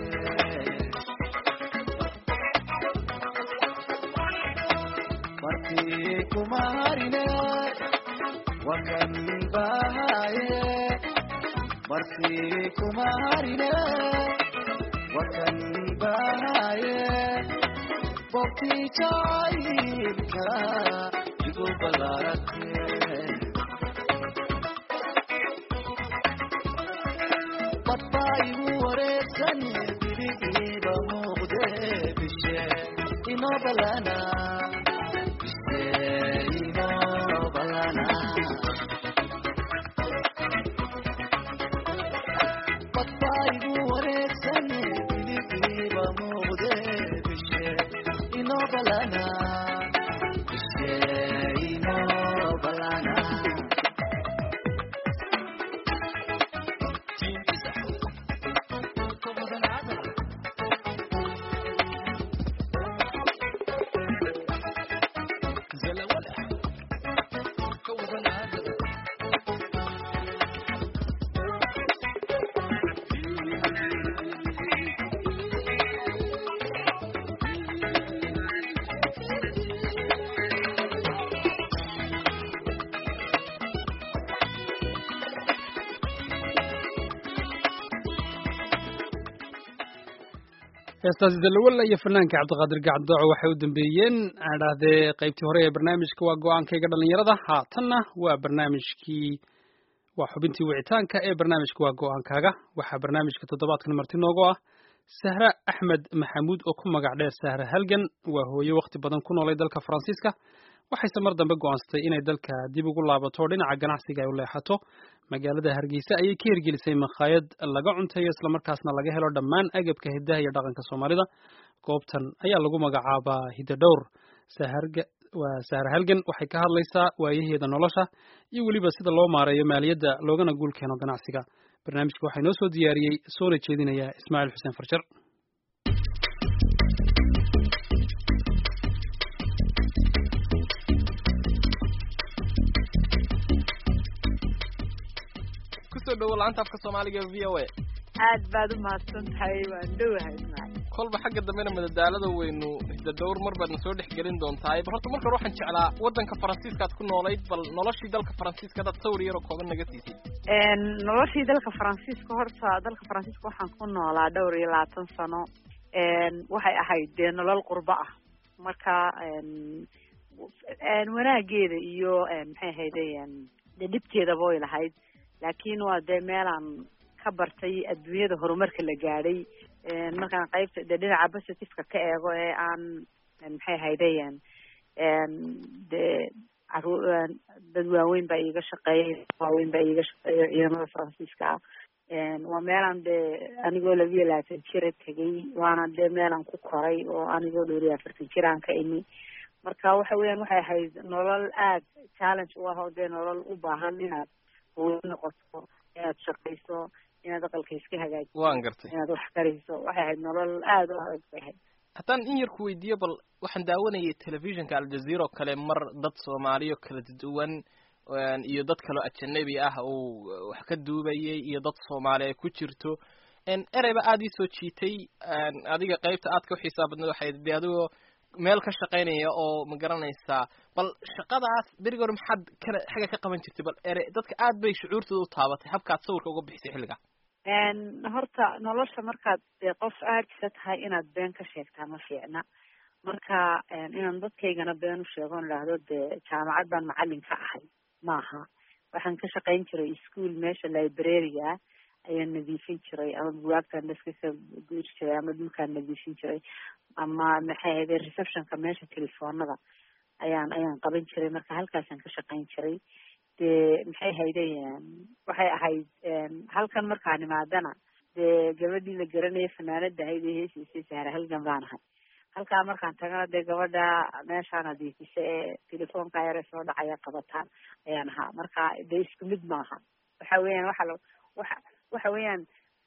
wartii kumarine wakan bahaye markii kuma harine wakan bahaye bogtii jaayibka igu balarate badbaa igu wareegsan birigiiba muuqde bishe inoo balana bishe inoo balana badbaigu wareegsan biligiiba muuqde bishe inoo balana bishe heestaasi dalawalla iyo fanaanka cabdiqaadir gacdooco waxay u dambeeyeen aan idhaahdee qaybtii hore ee barnaamijka waa go-aankayga dhalinyarada haatanna waa barnaamijkii waa xubintii wicitaanka ee barnaamijka waa go-aankaaga waxaa barnaamijka toddobaadkan marti noogu ah sahra axmed maxamuud oo ku magac dheer sahra halgan waa hooye wakhti badan ku noolay dalka faransiiska waxayse mar dambe go'aansatay inay dalka dib ugu laabato dhinaca ganacsiga ay u leexato magaalada hargeysa ayay ka hirgelisay makhaayad laga cunteeyo islamarkaasna laga helo dhammaan agabka hidaha iyo dhaqanka soomaalida goobtan ayaa lagu magacaabaa hidadhowr waa sahar halgan waxay ka hadlaysaa waayaheeda nolosha iyo weliba sida loo maareeyo maaliyadda loogana guul keeno ganacsiga barnaamijka waxaa inoo soo diyaariyey soona jeedinaya ismaaciil xuseen farjar kusoo dhawo laanta afka soomaaliga v o a aad baad u mahadsan tahay waan dhowahay ismaaciil kolba xagga dambena madadaalada weynu hidadhowr mar baadna soo dhex gelin doontahay bal horta marka hore waxaan jeclaa waddanka faransiiskaad ku noolayd bal noloshii dalka faransiiska hadaad sawir yaroo kooban naga siisay noloshii dalka faransiiska horta dalka faransiiska waxaan ku noolaa dhowr iyo labaatan sano waxay ahayd dee nolol qurbo ah marka wanaageeda iyo maxay ahayde dee dhibteedaba way lahayd laakiin waa dee meelaan ka bartay adduunyada horumarka la gaadhay markaan qaybta dee dhinaca positiveka ka eego ee aan maxay ahaydayan dee caru dad waaweyn baa iiga shaqeeyay waaweyn baa iiga shaqeeya ciidamada faransiiska ah waa meelaan dee anigoo labiyo labaatan jira tegay waana dee meelaan ku koray oo anigoo dhowr iyo afartan jiraan ka imi marka waxa weeyaan waxay ahayd nolol aad challenge u ah oo dee nolol u baahan inaad hooyo noqoto inaad shaqayso inaad aqalka iska hagaajiso waan gartay inaad wax kariso waxay ahayd nolol aada u adag bay ahayd haddaan in yar ku weydiiyo bal waxaan daawanayay telefishinka aljazeera oo kale mar dad soomaaliyo kala duwan iyo dad kaloo ajanabi ah uu wax ka duubayay iyo dad soomaali ay ku jirto ereyba aada ii soo jiitay adiga qaybta aad ka uxiisaa badnad waxay de adigoo meel ka shaqaynaya oo ma garanaysaa bal shaqadaas berigi hore maxaad kana xagga ka qaban jirtay bal ere dadka aad bay shucuurtooda u taabatay habkaad sawirka uga bixisay xilliga horta nolosha markaad dee qof aadisa tahay inaad been ka sheegtaa ma fiicna marka inaan dadkaygana been u sheego on idhaahdo dee jaamacad baan macalin ka ahay maaha waxaan ka shaqayn jiray ischool meesha librariga ayaan nadiifin jiray ama bugaagtaan daska ka guuri jiray ama dhulkaan nadiifin jiray ama maxay ahayde receptionka meesha telefoonada ayaan ayaan qaban jiray marka halkaasaan ka shaqayn jiray dee maxay ahayde waxay ahayd halkan markaan imaadana dee gabadhii la garanaya fanaanada ahayd ee heesiisay sahra halgan baan ahay halkaa markaan tagana dee gabadha meeshaan nadiifisa ee telefoonka yare soo dhacaya qabataan ayaan ahaa marka dee isku mid maaha waxa weeyaan waxa la waxa waxa weeyaan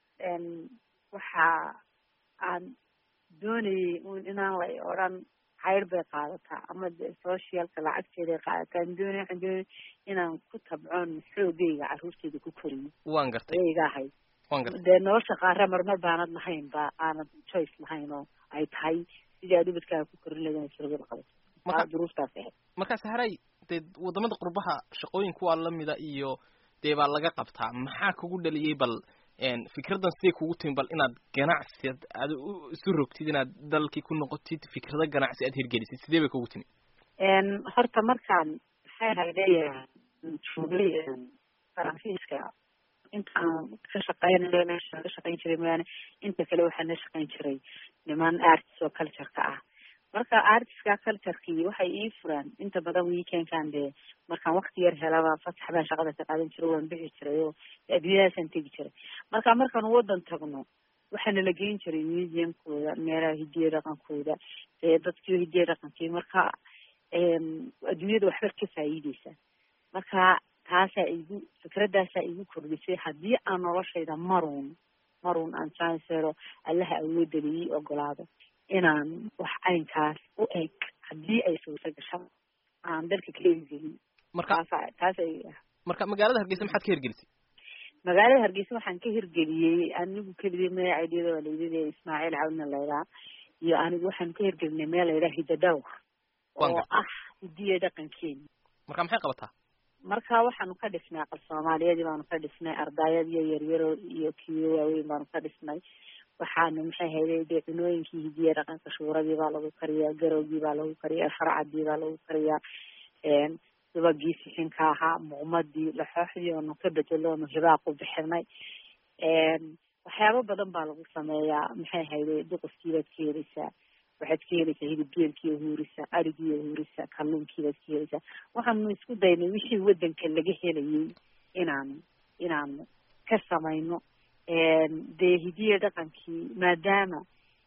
waxa aan doonayay un inaan la odhan cayr bay qaadataa ama de socialka lacagteeday qaadataa aan doonay waxaan doonay inaan ku tabcoon xoogayga carruurteyda ku koriyo waan gartay ayay iga ahayd waan gartay dee nolosha qaara marmar baanad lahayn ba aanad choice lahayn oo ay tahay sidii aad ubadkaaga ku korin lahayd inaad surugada qabato marka duruuftaas ahayd markaas haray dee wadamada qurbaha shaqooyinka waa lamida iyo dee baa laga qabtaa maxaa kugu dhaliyey bal fikraddan siday kugu timi bal inaad ganacsi aad isu rogtid inaad dalkii ku noqotid fikrado ganacsi aad hirgelisid sidee bay kugu timi horta markaan maxay haydeya joogay faransiiska intaan ka shaqeynayo meeshaan ka shaqeyn jiray mooyaane inta kale waxaan la shaqeyn jiray niman artist oo cultureka ah marka artistka culturekii waxay ii furaan inta badan weekendkan dee markaan wakti yar helaba fasax baan shaqada ka qaadan jiray waan bixi jiray oo adduunyadaasaan tegi jiray marka markaan wadan tagno waxaana la geyn jiray museumkooda meelaha hidiya dhaqankooda ee dadkii hidiya dhaqankii marka adduunyada waxba ka faa'iideysa marka taasaa igu fikradaasaa igu kordhisay haddii aan noloshayda maruun maruun aan chancelo allaha awoodada ii ogolaado inaan wax caynkaas u eg haddii ay suurta gasho aan dalka ka hirgelin marka taasa taasa marka magaalada hargeysa maxaad ka hirgelisay magaalada hargeysa waxaan ka hirgeliyey anigu keligii magaceediyada waa laydada ismaaciil cawdna laydhaa iyo anigu waxaan ka hirgelinay meel laydhaha hidadhowr oo ah hidiya dhaqankeena marka maxay qabataa marka waxaanu ka dhisnay aqal soomaaliyadii baanu ka dhisnay ardayad iyo yaryaro iyo kiyo waaweyn baanu ka dhisnay waxaana maxay hayday dee cunooyinkii hidiya dhaqanka shuuradii baa lagu kariyaa garowgii baa lagu kariyaa farcadii baa lagu kariyaa subagii sixinka ahaa muuqmadii laxooxdii oonu ka bedeloonu hibaaq u bixinay waxyaabo badan baa lagu sameeyaa maxay hayday duqufkiibaad ka heleysaa waxaad ka heleysaa hilib geelkii huurisa arigii huurisa kalluunkiibaad ka heleysaa waxaanu isku daynay wixii wadanka laga helayay inaan inaan ka samayno dee hidiya dhaqankii maadaama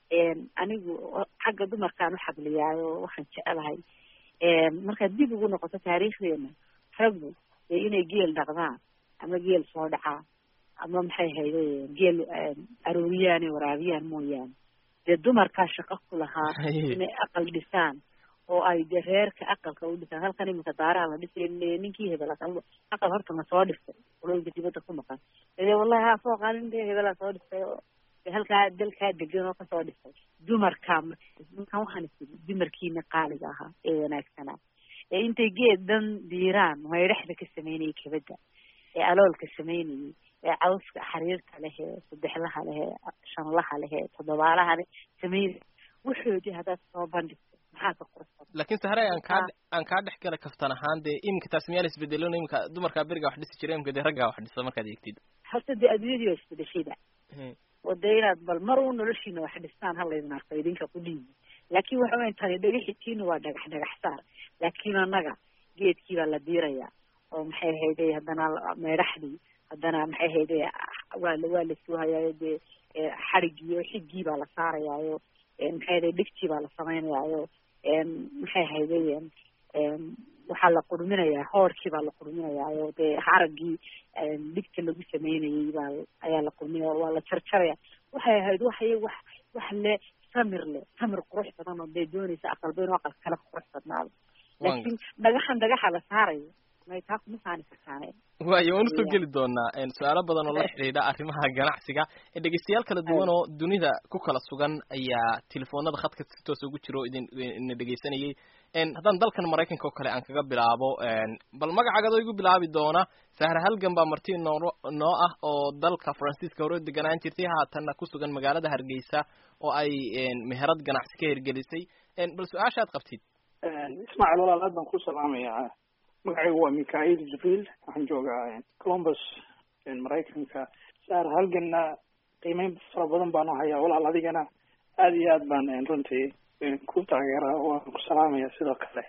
anigu xagga dumarkaan u xabliyaayo waxaan jecelahay markaad dib ugu noqoto taariikhdeena raggu dee inay geel dhaqdaan ama geel soo dhacaan ama maxay hayde geel arooriyaan ee waraabiyaan mooyaane dee dumarkaa shaqo ku lahaa inay aqal dhisaan oo ay dee reerka aqalka u dhisaan halkan iminka daaraha la dhisay ninkii hebel aqal horta ma soo dhistay qolooyinka dibadda ku maqan dee wallahi ha soo qaalin dee hebelaa soo dhistay oo halkaa dalkaa degan oo kasoo dhistay dumarkaa markan waxaan isiri dumarkiina qaaliga ahaa ee wanaagsanaa ee intay geed dhan diiraan maydhaxda ka sameynayay kabadda ee aloolka sameynayay ee cawska xariirta leh ee saddexlaha leh ee shanlaha leh ee toddobaalaha leh sameynay wuxoodii haddaad soo bandhigto maxaa ka qurxan laakiin sahre aan kaa aan kaa dhex gala kaftan ahaan dee iminka taas miyaan isbedelon iminka dumarkaa berigaa wax dhisi jira iminka dee raggaa wax dhisa markaad eegtid horta dee adduunyadii waa isbedeshayda oo dee inaad bal mar uu noloshiina wax dhistaan halaydin arko idinka ku dhiibi laakiin waxa weyan tani dhagaxitiina waa dhagax dhagax saar laakiin annaga geedkii baa la diirayaa oo maxay hayday haddana meedhaxdii haddana maxay hayday waa la waa la suuhayaayo dee xadhigii oo xiggii baa la saarayaayo maxay hayday dhigtii baa la samaynayaayo maxay hayday waxaa la qurminayaa hoorkii baa la qurminayaayo dee haraggii dhigta lagu sameynayay baa ayaa la qurminaya waa la jarjaraya waxay ahayd waxay wax wax le samir le samir qurux badan oo dee doonaysa aqalba inuu aqal kale qurux badnaado laakiin dhagaxan dhagaxa la saarayo may taa kuma saani kartaane waayo waan usoo geli doonaa su-aalo badan oo la xidhiidha arrimaha ganacsiga dhegeystayaal kala duwan oo dunida ku kala sugan ayaa telefoonada khadka si toos ugu jiro idin ina dhegeysanayay haddaan dalkan maraykanka oo kale aan kaga bilaabo bal magacaagadoo igu bilaabi doona sahre halgan baa marti noo noo ah oo dalka faransiiska hore deganaan jirtay haatanna ku sugan magaalada hargeysa oo ay meherad ganacsi ka hirgelisay bal su-aashaad qabtid ismaaciil walaal aad baan ku salaamayaa magacaygu waa mikhail jibriil waxaan joogaa columbus maraykanka saar halganna qiimeyn fara badan baanu hayaa walaal adigana aad iyo aad baan runtii ku taageera waan ku salaamaya sidoo kale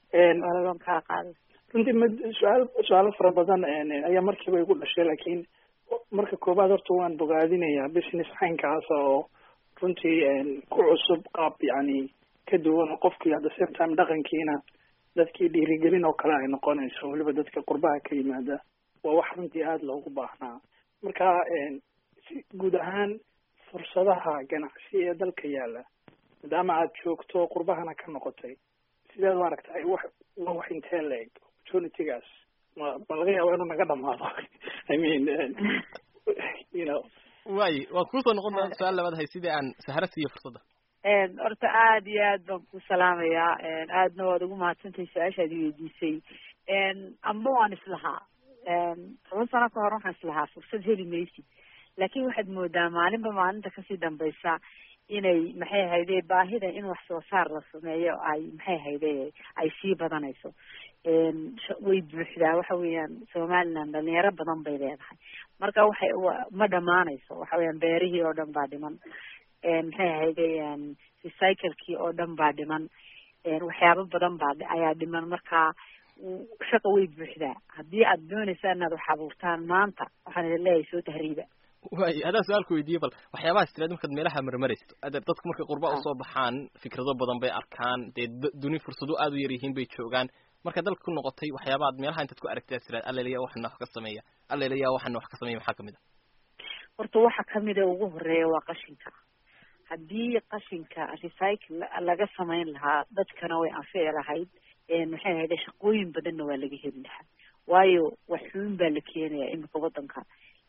runtii mid su-aal su-aalo fara badan ayaa markiiba igu dhashay laakiin marka koobaad horta waan bogaadinayaa business caynkaasa oo runtii ku cusub qaab yani ka duwan oo qofkii at the same time dhaqankiina dadkii dhiirigelin oo kale ay noqonayso weliba dadka qurbaha ka yimaada waa wax runtii aada loogu baahnaa marka si guud ahaan fursadaha ganacsi ee dalka yaala maadaama aad joogto qurbahana ka noqotay sideed u aragtay wax waa wax intee la-eg opportunitygaas ma ma laga yaaba inuu naga dhamaado i mean you know waayi waan kuusoo noqon doona su-aal labaad hay sidii aan sahro siiyo fursadda horta aada iyo aad baan ku salaamayaa aadna waad ugu mahadsantahay su-aashaad i weydiisay amba waan islahaa toban sano ka hor waxaan islahaa fursad heli maysid laakiin waxaad moodaa maalinba maalinta kasii dambaysa inay maxay ahayde baahida in wax soo saar la sameeyo ay maxay ahayde ay sii badanayso way buuxdaa waxa weeyaan somaliland dhalinyaro badan bay leedahay marka waxay ma dhamaanayso waxa weeyaan beerihii oo dhan baa dhiman maxay ahayde recyclekii oo dhan baa dhiman waxyaabo badan baa ayaa dhiman marka shaqa way buuxdaa haddii aad doonaysa inaad wax abuurtaan maanta waxaan idin leeyahay soo tahriiba waay haddaan su-aalku weydiiye bal waxyaabahaas tiraad markaad meelaha marmaraysto ade dadku markay qurba usoo baxaan fikrado badan bay arkaan dee duni fursado aada u yar yihiin bay joogaan marka dalka ku noqotay waxyaabaad meelaha intaad ku aragtay tiraad allelaya waxana wax ka sameeya allelaya waxana wax ka sameeya maxaa kamid a horta waxa kamid a ugu horeeya waa qashinka haddii qashinka recycle laga samayn lahaa dadkana way anfici lahayd maxay ahayde shaqooyin badanna waa laga heli lahaa waayo wax xubin baa la keenaya imika wadanka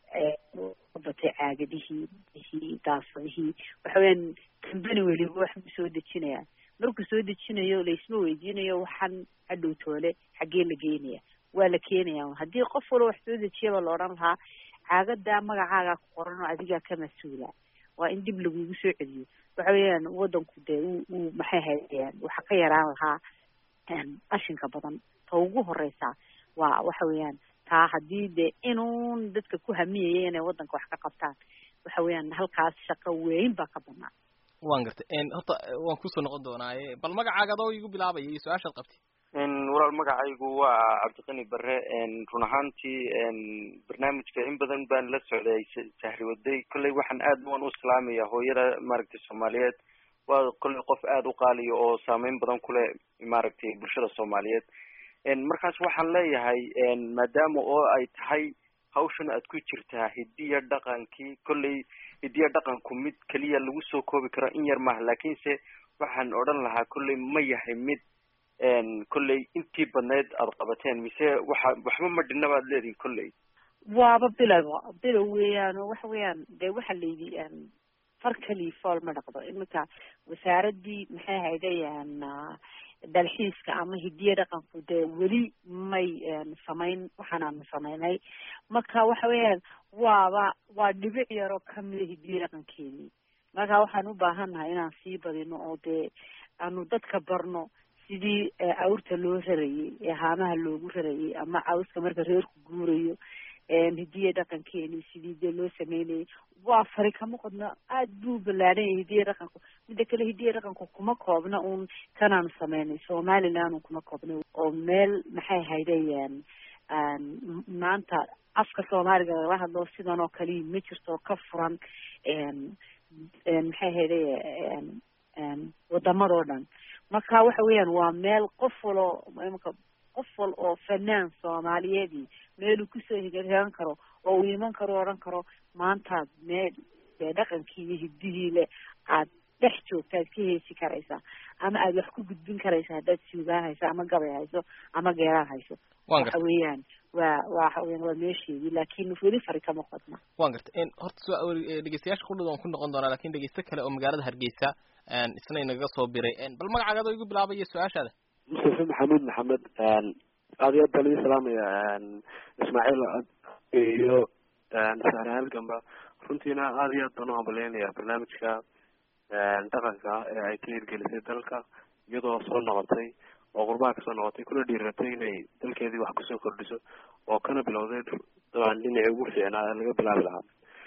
batay caagadihii bihii daasadihii waxa weyaan kambani weliba wax buu soo dejinaya markuu soo dejinayo laisma weydiinayo waxaan hadhow toole xaggee la geynaya waa la keenaya haddii qof walba wax soo dejiyaba la odhan lahaa caagadaa magacaagaa ku qoran oo adigaa ka mas-uula waa in dib lagugu soo celiyo waxa weeyaan wadanku dee uu uu maxay hayaan waxa ka yaraan lahaa qashinka badan ta ugu horeysa waa waxa weeyaan taa haddii dee inuun dadka ku hamiyaya inay wadanka wax ka qabtaan waxa weeyaan halkaas shaqo weyn baa ka banaan waan gartay horta waan kusoo noqon doonaaye bal magacaaga adoo igu bilaabaya iyo su-aashaad qabtay walaal magacaygu waa cabdiqani bare run ahaantii barnaamijka in badan baan la socday sahri waday kolley waxaan aad waan u islaamaya hooyada maaragtay soomaaliyeed waa kolley qof aada u qaaliya oo saameyn badan kuleh maaragtay bulshada soomaaliyeed markaas waxaan leeyahay maadaama oo ay tahay hawshan aad ku jirtaa hidiya dhaqankii kolley hidiya dhaqanku mid keliya lagu soo koobi karo in yar maaha laakiinse waxaan odhan lahaa kolley ma yahay mid kolley intii badneyd aada qabateen mise waxa waxba ma dhinna baad leedihin kolley waaba bilow bilow weeyaan oo waxa weeyaan dee waxa la yidhi far keliya fool ma dhaqdo iminka wasaaradii maxay haydayaan dalxiiska ama hidiya dhaqanku dee weli may samayn waxaanaanu samaynay marka waxa weeyaan waaba waa dhibic yaroo kamida hidiya dhaqankeedii marka waxaan u baahannahay inaan sii badino oo dee aanu dadka barno sidii awrta loo rarayay ee haamaha loogu rarayay ama cawska marka reerku guurayo hidiya dhaqankeeni sidii dee loo sameynayay waa fari kama qodna aad buu ballaadhan yahay hidiya dhaqanku midda kale hidiya dhaqanku kuma koobna uun kanaanu sameynay somaliland kuma koobna oo meel maxay haydayaan maanta afka soomaaliga lagala hadlo sidan oo kaliya ma jirto ka furan maxay hayday wadamadoo dhan marka waxa weeyaan waa meel qof walo imaka qof wal oo fanaan soomaaliyeedii meeluu kusoo higaan karo oo uu iman karo o odhan karo maantaad meel dee dhaqankii iyo hidihii le aad dhex joogta aad ka heesi karaysaa ama aad wax ku gudbin karaysa haddaad suugaan hayso ama gabay hayso ama geeraan hayso waxa weeyaan waa waxa weyan waa meesheedii laakin weli fari kama qodna wan gartay horta so dhegeystayaasha kudhad waan ku noqon doonaa lakin dhegeysto kale oo magaalada hargeysa isna inaga soo biray bal magacaaga adoo igu bilaabaya su-aashaada mustafa maxamuud maxamed aad iyo aad baan idin salaamaya ismaaciil iyo sahre halgamba runtiina aad iyo aad baan u hambalyeynaya barnaamijka dhaqanka ee ay ka hirgelisay dalka iyadoo soo noqotay oo qurbaha kasoo noqotay kuna dhiiratay inay dalkeedii wax kusoo kordhiso oo kana bilowday dabcan dhinacii ugu fiicnaa ee laga bilaabi lahaa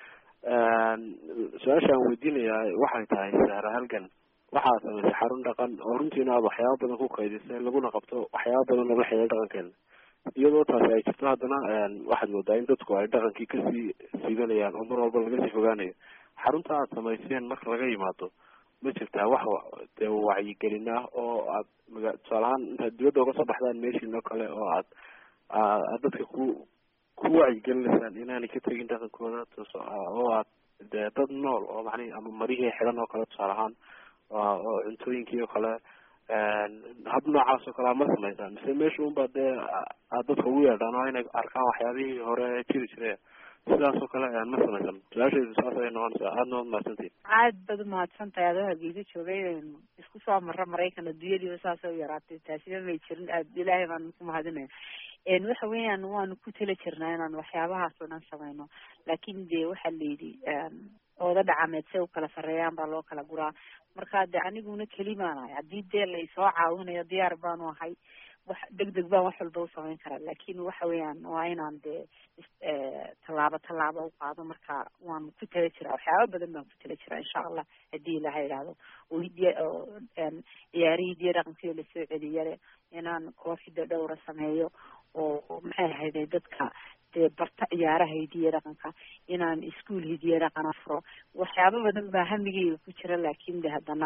su-aasha aan weydiinayaa waxay tahay sahra halgan waxaa samaysay xarun dhaqan oo runtiina aad waxyaaba badan ku kaydisay laguna qabto waxyaaba badan loola xeeya dhaqankeena iyadoo taasi ay jirto haddana waxaad moodaa in dadku ay dhaqankii kasii siibanayaan oo mar walba laga sii fogaanayo xarunta aad samayseen marka laga yimaado ma jirtaa wax dee wacyigelin ah oo aad maga tusaale ahaan intaad dibadda uga soo baxdaan meeshiin oo kale oo aad aad dadka ku ku wacyigelinaysaan inaanay ka tegin dhaqankooda oo aad dee dad nool oo macnihi ama marihii xidhan oo kale tusaale ahaan oo cuntooyinkii oo kale hab noocaas oo kale aad ma samaysaan mise meesha unba dee aad dadka ugu yeedhaan oo inay arkaan waxyaabihii hore jiri jiray sidaas oo kale ma samaysan su-aashaydu saas ayay noqonaysaa aadna waad mahadsantihin aad baad umahadsan tahay adoo hargeysa joogay isku soo marra maraykan adduunyadiiba saas u yaraatay taasiba may jirin aad ilaahay baan ku mahadinaya waxa weeyaan waanu ku tala jirnaa inaan waxyaabahaas oo dhan samayno laakin dee waxaa la yidhi ooda dhacameed say u kala sarreeyaan baa loo kala guraa marka de aniguna kelimaanahay haddii dee laisoo caawinayo diyaar baanu ahay wax deg deg baan wax walba u samayn karaa laakin waxa weeyaan waa inaan dee tallaabo tallaabo u qaado marka waan ku tala jiraa waxyaaba badan baan ku tala jiraa insha allah haddii ilaha idhaahdo oo hidiya oo ciyaarihii hidiya dhaqankii lasoo celiyale inaan kooxida dhowra sameeyo oo maxay ahayday dadka dee barta ciyaaraha hidiya dhaqanka inaan ischool hidiya dhaqana furo waxyaaba badan baa hamigeyga ku jira laakin de haddana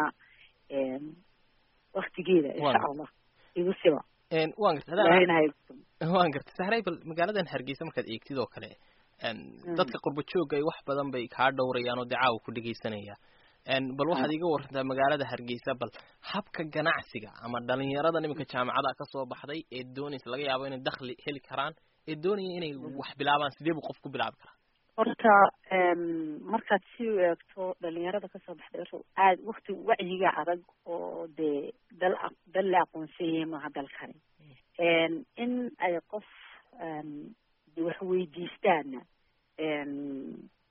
waktigeeda insha allah igu siba wan garta wan garta sahray bal magaaladan hargeysa markaad eegtid oo kale dadka qurba jooga wax badan bay kaa dhowrayaan oo dee caawa ku dhegeysanaya bal waxaad iga warantaa magaalada hargeysa bal habka ganacsiga ama dhalinyarada iminka jaamacada kasoo baxday ee doonaysa laga yaabo inay dakli heli karaan ee doonaya inay wax bilaabaan sidee buu qof ku bilaabi karaa horta markaad si u eegto dhalinyarada kasoo baxday horta aad wakti wacyiga adag oo dee dal dal la aqoonsanyay maaha dalkani in ay qof wax weydiistaana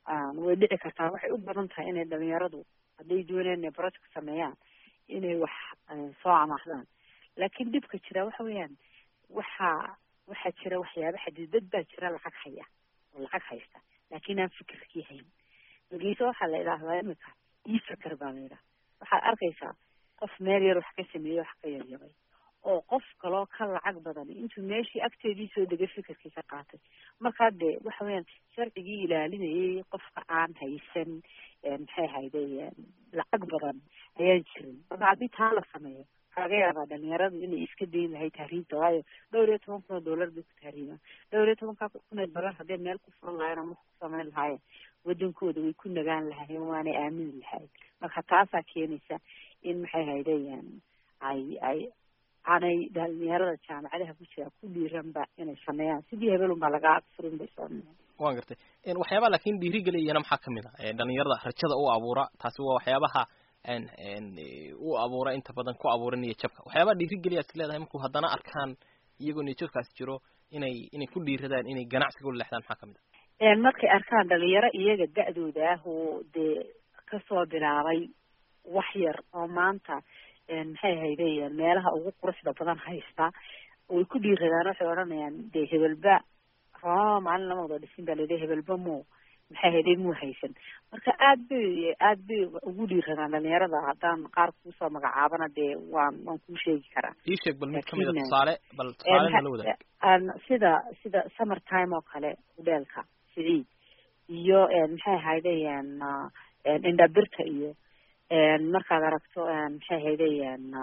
way dhici kartaa waxay u badan tahay inay dhalinyaradu hadday doonayaan inay project sameeyaan inay wax soo amaahdaan laakiin dhibka jira waxa weeyaan waxaa waxaa jira waxyaaba xadiidad baa jira lacag haya oo lacag haysta laakiin aan fikirkii hayn magiise waxaa la idhaahdaa imika ii fikir baa la yidhaha waxaad arkaysaa qof meel yar wax ka sameeyey wax ka yaryabay oo qof kaloo ka lacag badan intuu meeshii agteedii soo degay fikirkii ka qaatay markaa dee waxa weeyaan sharcigii ilaalinayay qofka aan haysan maxay ahayday lacag badan ayaan jirin marka haddii taa la sameeyo waxaa laga yaabaa dhalinyaradu inay iska dayn lahay tahriibta waayo dhowr iyo toban kun oo dollar bay ku tahriibaan dhowr iyo tobanka kun oo dollar hadday meel ku furan lahayen ama ku samayn lahaayeen wadankooda way ku nagaan lahayen waanay aamini lahayn marka taasaa keenaysa in maxay ahayday ay ay aanay dhalinyarada jaamacadaha ku jira ku dhiiranba inay sameeyaan sidii hebelun baa laga furin bay soo waan gartay waxyaaba laakiin dhiirigeliyana maxaa kamid ah dhalinyarada rajada u abuura taasi waa waxyaabaha u abuura inta badan ku abuura niya jabka waxyaabaha dhiirigeliyaad is leedahay markuu haddana arkaan iyagoo niya jabkaas jiro inay inay ku dhiiradaan inay ganacsiga u leexdaan maxaa kamid ah markay arkaan dhalinyaro iyaga da-dooda ah oo dee kasoo bilaabay wax yar oo maanta maxay hayday meelaha ugu quruxda badan haysta way ku dhiiradaan waxay odhanayaan dee hebelba roma maalin lama wada dhisin baa layidhi hebelba mo maxay hayday muu haysan marka aad bay aad bay ugu dhiiradaan dhalinyarada haddaan qaar kuusoo magacaabana dee waan waan kuu sheegi karaa ii sheeg bal mid kamid a tusaale bal tusaale nala wadaag sida sida summer time oo kale hudheelka siciid iyo maxay hayday indhabirta iyo markaad aragto maxay hayday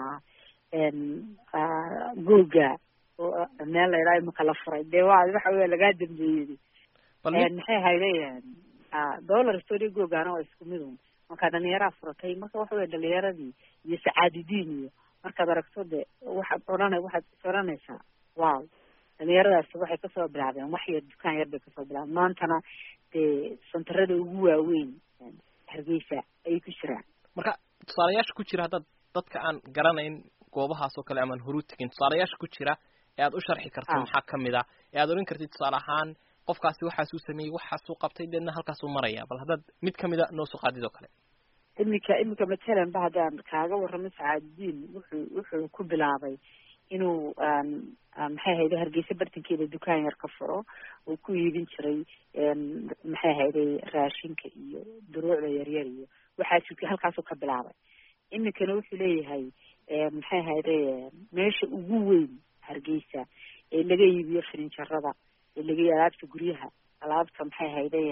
googa meel la idhaha imika la furay dee wa waxa weya lagaa dambeeyey maxay hayday dollar story googana waa isku mid un marka dhalinyaraa furatay marka waxa weya dhalinyaradii iyo sacaadidiin iyo markaad aragto de waxaad odhana waxaad is odhanaysaa wow dhalinyaradaasi waxay kasoo bilaabeen wax yar dukaan yar bay kasoo bilaabeen maantana dee santarada ugu waaweyn hargeysa ayay ku jiraan marka tusaalayaasha ku jira haddaad dadka aan garanayn goobahaas oo kale amaan horu tegin tusaalayaasha ku jira ee aad u sharxi karto maxaa kamid ah ee aad odhan kartid tusaale ahaan qofkaasi waxaasuu sameeyey waxaasuu qabtay deedna halkaasuu maraya bal haddaad mid kamida noo soo qaadid oo kale iminka iminka matalan ba haddaan kaaga warramo sacaadidiin wuxuu wuxuu ku bilaabay inuu maxay hayday hargeysa bartankeeda dukaan yar ka furo uu ku iibin jiray maxay hayday raashinka iyo duruucda yaryar iyo waxaasuu halkaasuu ka bilaabay iminkana wuxuu leeyahay maxay hayday meesha ugu weyn hargeysa ee laga iibiyo firinjarada ee laga alaabta guryaha alaabta maxay hayday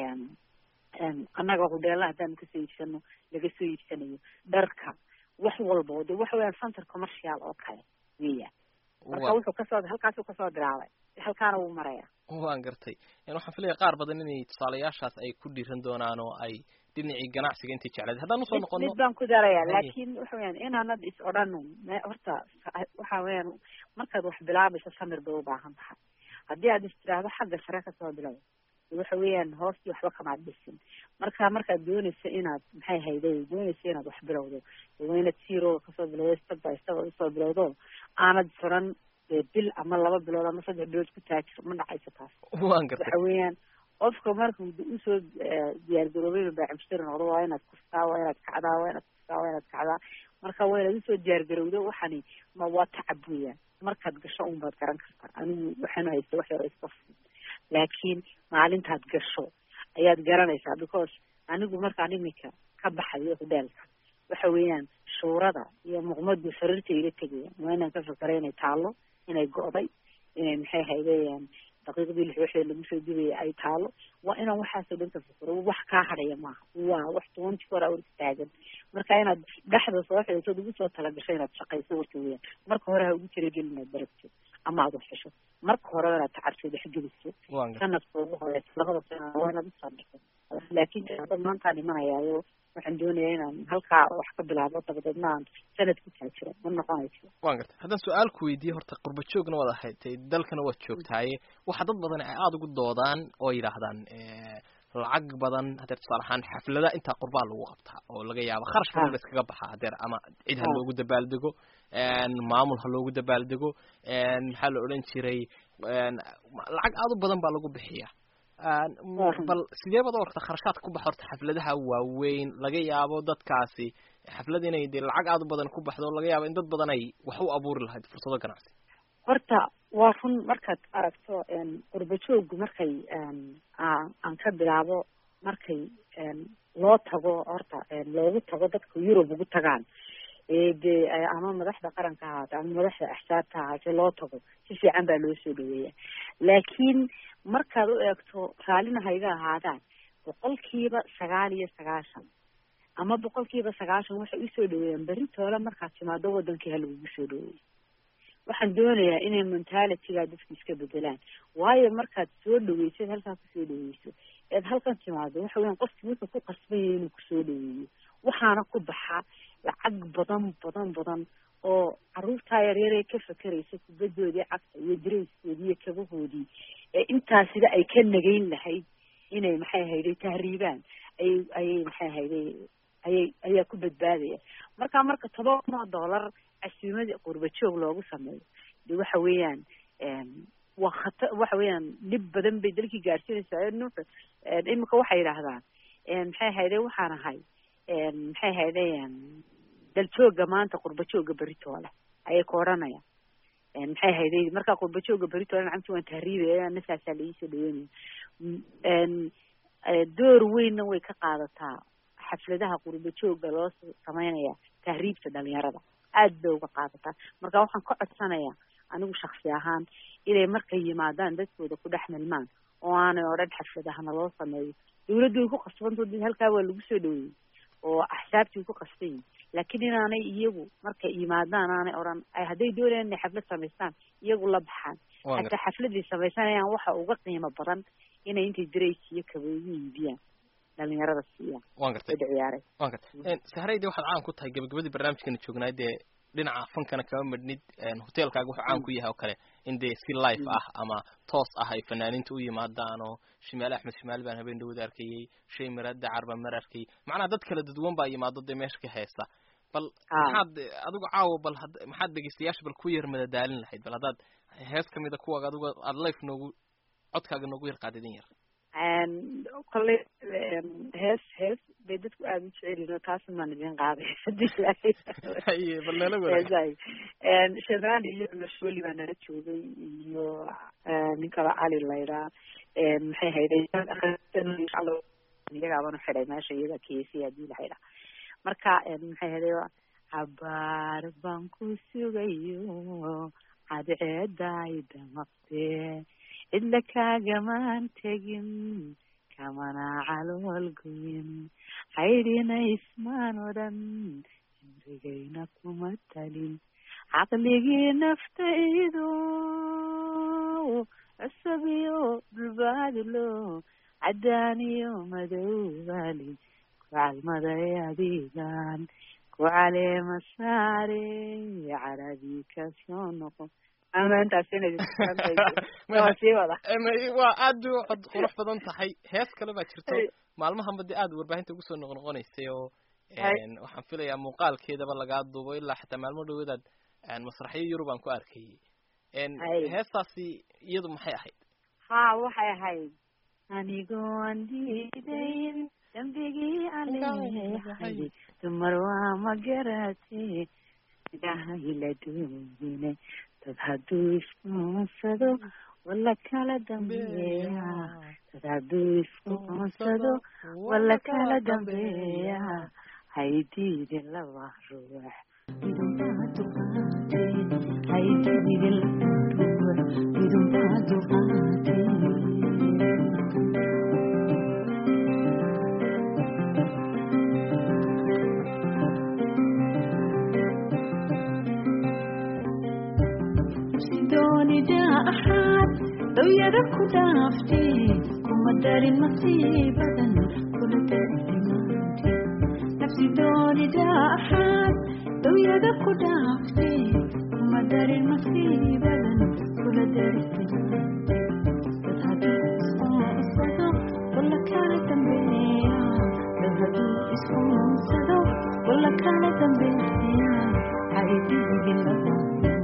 annaga hudheela haddaan kasoo iibsano laga soo iibsanayo dharka wax walba de waxa weeyaan center commercial oo kale weeyaan marka wuxuu kasoo halkaasuu kasoo bilaabay halkaana wuu maraya waan gartay waxaan filaya qaar badan inay tusaalayaashaas ay ku dhiiran doonaan oo ay dhinacii ganacsiga intay jecleed haddaan usoo noqono mid baan ku daraya laakiin waxa weyaan inaanad is odhano horta waxa weyaan markaad wax bilaabayso samir bay ubaahan tahay haddii aad is tiraahdo xagga sare kasoo bilow waxa weeyaan hoostii waxba kamaad dhisin marka markaad doonayso inaad maxay hayday doonayso inaad wax bilowdo waa inaad zero kasoo bilowdo step by step usoo bilowdo aanad furan bil ama laba bilood ama saddex bilood ku taajir ma dhacayso taas waan gartay waxa weeyaan qofka markuu usoo diyaargaroobay baacimshiri noqdo waa inaad kustaa waa inaad kacdaa waa inaad kustaa waa inaad kacdaa marka waa inaad usoo diyaargarowdo waxani ma waa tacab weeyaan markaad gasho un baad garan kartaa anigu waxaanu haysta wax yaro iska fudud laakiin maalintaad gasho ayaad garanaysaa because anigu markaan iminka ka baxayo hudheelka waxa weeyaan shuurada iyo muqmadu sariirta ila tegayaan waa inaan ka fakara inay taalo inay go'day inay maxay haydayaan daqiiqdii lix waxda lagu soo dibaya ay taalo waa inaan waxaasoo dhan ka fakaro wax kaa hadhaya maaha waa wax twenty four hours taagan marka inaad dhexda soo xidhatood ugu soo talagasho inaad shaqayso warka weeyaan marka hore ha ugu talagelin inaad baragto ama aad wax hesho marka hore inaad tacartood wax geliso sanadka ugu horeysa labada sana waa inaad usoo dhigto laakiin dad maantaan imanayaayo waxaan doonayaa inaan halkaa wax ka bilaabo dabadeedna aan sanad ku taajiro ma noqonayso waan gartay haddaan su-aal ku weydiiye horta qurba joogna waad ahayd dalkana waad joogtaaye waxaa dad badan ay aada ugu doodaan oo yidhaahdaan lacag badan hadeer tusaale ahaan xaflada intaa qurbaa lagu qabtaa oo laga yaabo kharash badan ba iskaga baxaa hadeer ama cid ha loogu dabaaldego maamul ha loogu dabaaldego maxaa la odhan jiray lacag aada u badan baa lagu bixiya bal sidee baad u aragta kharashaadka ku baxa horta xafladaha waaweyn laga yaabo dadkaasi xaflad inay dee lacag aada u badan ku baxdo laga yaabo in dad badan ay wax u abuuri lahayd fursado ganacsi horta waa run markaad aragto qurba jooggu markay aan ka bilaabo markay loo tago horta loogu tago dadka yurub ugu tagaan dee ama madaxda qaranka ahaate ama madaxda axsaabta ahaate loo tago si fiican baa loo soo dhaweeya laakiin markaad u eegto raallina hayga ahaadaan boqolkiiba sagaal iyo sagaashan ama boqolkiiba sagaashan waxay usoo dhaweeyaan beritoole markaad timaado wadankii ha lagugu soo dhaweeyo waxaan doonayaa inay mentalityga dadka iska bedelaan waayo markaad soo dhaweysid halkaa kusoo dhaweyso eed halkan timaado waxa weyan qofki wuxuu ku qasbanya inuu kusoo dhaweeyo waxaana ku baxa lacag badan badan badan oo caruurtaa yaryaree ka fakeraysa kubadoodii cagta iyo dareyskoodii iyo kabahoodii ee intaasida ay ka nagayn lahayd inay maxay hayday tahriibaan ayay ayay maxay hayday ayay ayaa ku badbaadaya marka marka toban kun oo dollar casuumadii qurba joog loogu sameeyo de waxa weeyaan waa khata waxa weeyaan dhib badan bay dalkii gaarsiinaysaa nuuxa imika waxay yidhaahdaan maxay hayday waxaan ahay maxay hayday daljooga maanta qurba jooga beritoole ayay ku odhanayaan maxay hayday markaa qurba jooga beritoole nacamti waan tahriibaya nasaasaa laiisoo dhaweynaya door weynna way ka qaadataa xafladaha qurba jooga loo sameynaya tahriibta dhalinyarada aad bay uga qaadataa marka waxaan ka codsanayaa anigu shaksi ahaan inay markay yimaadaan dadkooda ku dhex milmaan oo aanay odhan xafladahana loo sameeyo dawladdu way ku qasbanto halkaa waa lagu soo dhaweeyey oo axsaabtii ku qasban yihin laakiin inaanay iyagu markay yimaadaan aanay odhan hadday doonayaan inay xaflad samaystaan iyagu la baxaan hataa xafladay samaysanayaan waxa uga qiimo badan inay intay daraysi iyo kabooyi iibiyaan dhalinyarada siiyaan wan gartay ciyaaray wan gartay sahrayde waxaad caan ku tahay gabagabadii barnaamijkana joognaay dee dhinaca fankana kama madhnid hotelkaaga wuxuu caan ku yahay oo kale in dee si life ah ama toos ah ay fanaaniinta u yimaadaan oo shimaale axmed shimaale baan habeen dhawada arkayey shay maraada carba mar arkayey macnaha dad kala dadwan baa yimaado dee meesha ka heesa bal maxaad adigu caawa bal maxaad dhegeystayaasha bal ku yar madadaalin lahayd bal haddaad hees kamida kuwaaga adigu aada life noogu codkaaga noogu yar qaadidin yar kolley hees hees bay dadku aada u jecelyihin oo taas maan idin qaaday hadii bal nala wadaag shadaan iyo lasholi baa nala joogay iyo nin kale cali layraa maxay hayday iyagaabanu xidhay meesha iyaga kesi hadii la xidha marka maxay hayday cabaar baan ku sugayo cadceeday damaqdee cidla kaagamaan tegin kamana calool goyin haydhina ismaan odhan cimrigayna kuma talin caqligii naftaydu cusub iyo dhulbaadlo caddaan iyo madowbali ku calmaday adigan ku caleema saare caradii kasoo noqon waa aad u cod qurux badan tahay hees kale baa jirto maalmahanba dee aad warbaahinta ugu soo noqnoqonaysay oo waxaan filayaa muuqaalkeedaba lagaa duubo ilaa xataa maalmo dhaweedaad masraxyo yurub aan ku arkayay heestaasi iyadu maxay ahayd ha waxay ahayd anigoon diidayn dambigii aleehay dumar waa ma garatee idahayla doonine dad hadduu iskuunsado wala kala dambeeya dad hadduu iskuunsado wala kala dambeeya haydiidin laba ruux haydiidin laba ruux idunbaa duqaatee doonida axaad dawyada ku dhaaftee kuma darin masiibadan kula dardimaante nafsi doonida axaad dawyada ku dhaaftee kuma darin masiibadan kula dardimaante dad hadduu iskuunsado wala kala dambeeya dad hadduu iskuunsado wala kala dambeeya haydigi laba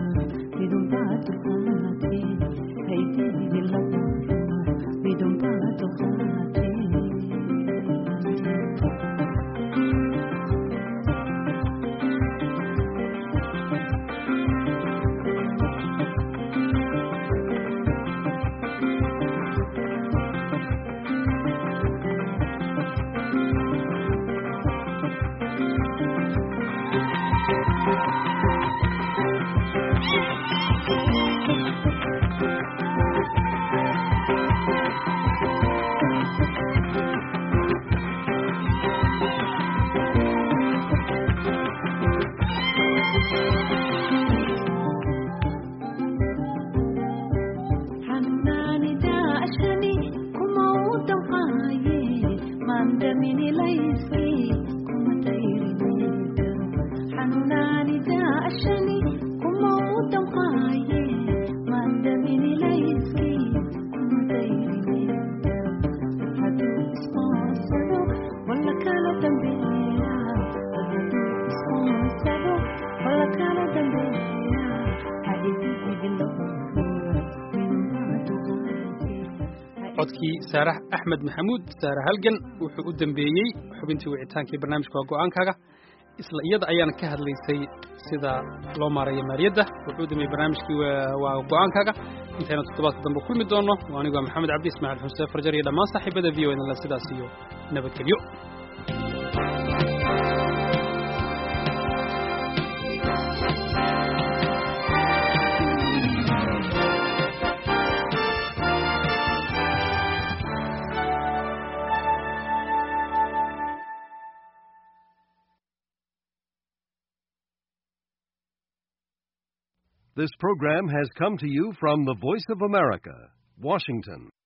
midun baa duqaatee haydigi laba midun baa codkii saarax axmed maxamuud saare halgan wuxuu u dambeeyey xubintii wicitaankii barnaamijka waa go-aankaaga isla iyada ayaana ka hadlaysay sida loo maarayo maaliyadda wuxuu u dambeeyey barnaamijkii waa go-aankaaga intayna toddobaadka dambe kulmi doonno anigoo maxamed cabdi ismaaciil xuseen farjar iyo dhammaan saaxiibada v o nla sidaas iyo nabadgelyo This program has come to you from the Voice of America, Washington.